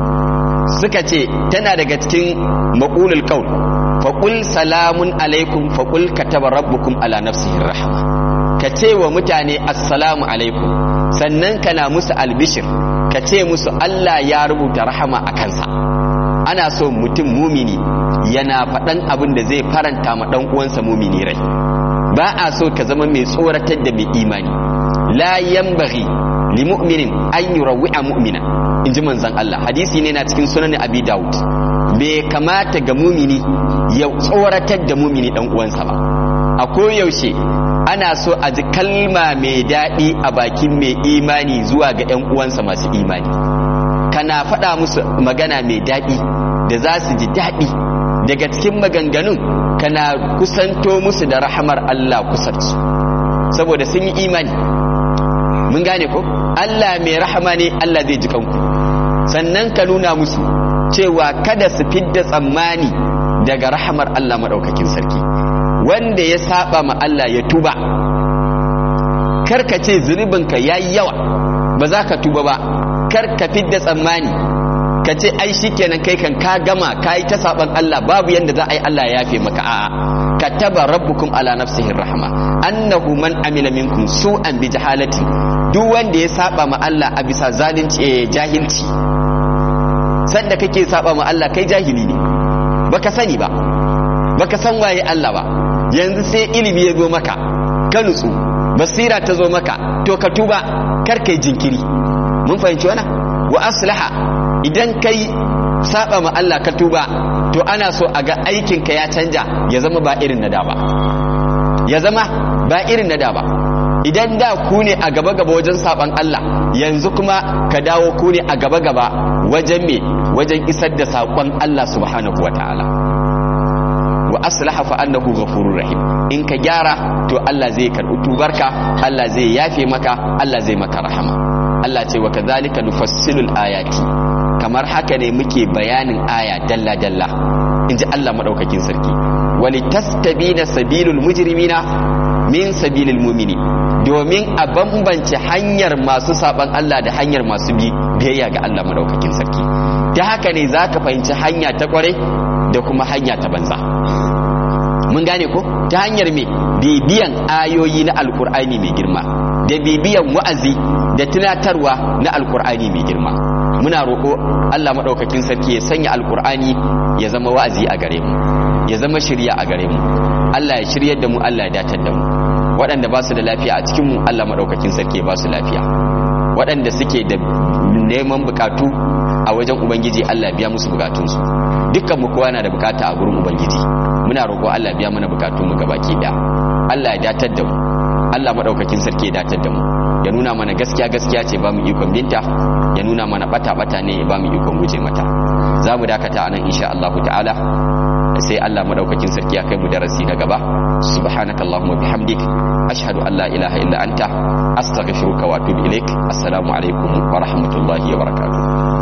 suka ce tana daga cikin maƙulul qaul faqul salamun alaikum faqul kataba rabbukum ala nafsihi rahma ka ce wa mutane assalamu alaikum sannan kana musu albishir ka ce musu Allah ya rubuta rahama a kansa ana so mutum mumini yana faɗan abin da zai faranta ma ɗan uwansa mumini rai ba a so ka zama mai tsoratar da mai imani la yanbaghi li mu'minin an yurawwi'a mu'mina in ji manzon Allah hadisi ne na cikin sunan abi daud bai kamata ga mumini ya tsoratar da mumini ɗan uwansa ba a koyaushe ana so a ji kalma mai daɗi a bakin mai imani zuwa ga 'yan uwansa masu imani kana faɗa musu magana mai daɗi da za su ji daɗi daga cikin maganganun kana kusanto musu da rahamar Allah kusanci saboda sun yi imani mun gane ko Allah mai rahama ne Allah zai ji kanku sannan ka nuna musu cewa kada su fidda tsammani daga rahamar Allah maɗaukakin sarki wanda ya saba ma Allah ya tuba karka ce zunubinka ya yi yawa ba za ka tuba ba kar ka fidda tsammani ka ce ai shikenan kai kan ka gama ka yi ta saban Allah babu yanda za a yi Allah ya yafe maka a'a kataba rabbukum ala nafsihi rahma annahu man amila minkum su'an bi jahalati duk wanda ya saba ma Allah a bisa zalunci eh, jahilci sanda kake saba ma Allah kai jahili ne baka sani ba baka san waye Allah ba yanzu sai ilimi ya zo maka ka nutsu basira ta zo maka to ka tuba kar kai jinkiri mun fahimci wannan wa aslaha idan kai saba ma Allah ka tuba to ana so a ga aikin ka ya canja ya zama ba irin na da ba ya zama ba irin na da ba idan da ku ne a gaba gaba wajen saban Allah yanzu kuma ka dawo ku ne a gaba gaba wajen me wajen isar da sakon Allah subhanahu wataala wa aslaha fa annahu ghafurur rahim in ka gyara to Allah zai karbi tubarka Allah zai yafe maka Allah zai maka rahama Allah ce wa kadhalika nufassilul ayati kamar haka ne muke bayanin aya dalla dalla inji Allah madaukakin sarki walitastabina sabilul mujrimina min sabilil mu'mini domin a bambance hanyar masu saban Allah da hanyar masu bi biyayya ga Allah madaukakin sarki ta haka ne zaka fahimci hanya ta kware da kuma hanya ta banza mun gane ko ta hanyar me bibiyan ayoyi na alkur'ani mai girma da bibiyan wa'azi da tunatarwa na alkur'ani mai girma muna roƙo Allah maɗaukakin sarki ya sanya alkur'ani ya zama wa'azi a gare mu ya zama shirya a gare mu Allah ya shiryar da mu Allah ya datar da mu waɗanda ba su da lafiya a cikin mu Allah maɗaukakin sarki ya ba su lafiya waɗanda suke da neman bukatu a wajen ubangiji Allah biya musu bukatunsu dukkan mu kowa na da bukata a gurin ubangiji muna roƙo Allah biya mana bukatun mu gabaki daya Allah ya datar da mu Allah madaukakin sarki ya datar da mu ya nuna mana gaskiya gaskiya ce ba mu ikon binta ya nuna mana bata bata ne ba mu ikon guje mata za mu dakata anan insha Allah ta'ala sai Allah madaukakin sarki ya kai mu darasi na gaba subhanakallahumma bihamdik ashhadu an la ilaha illa anta astaghfiruka wa atubu ilaik assalamu alaikum wa rahmatullahi wa barakatuh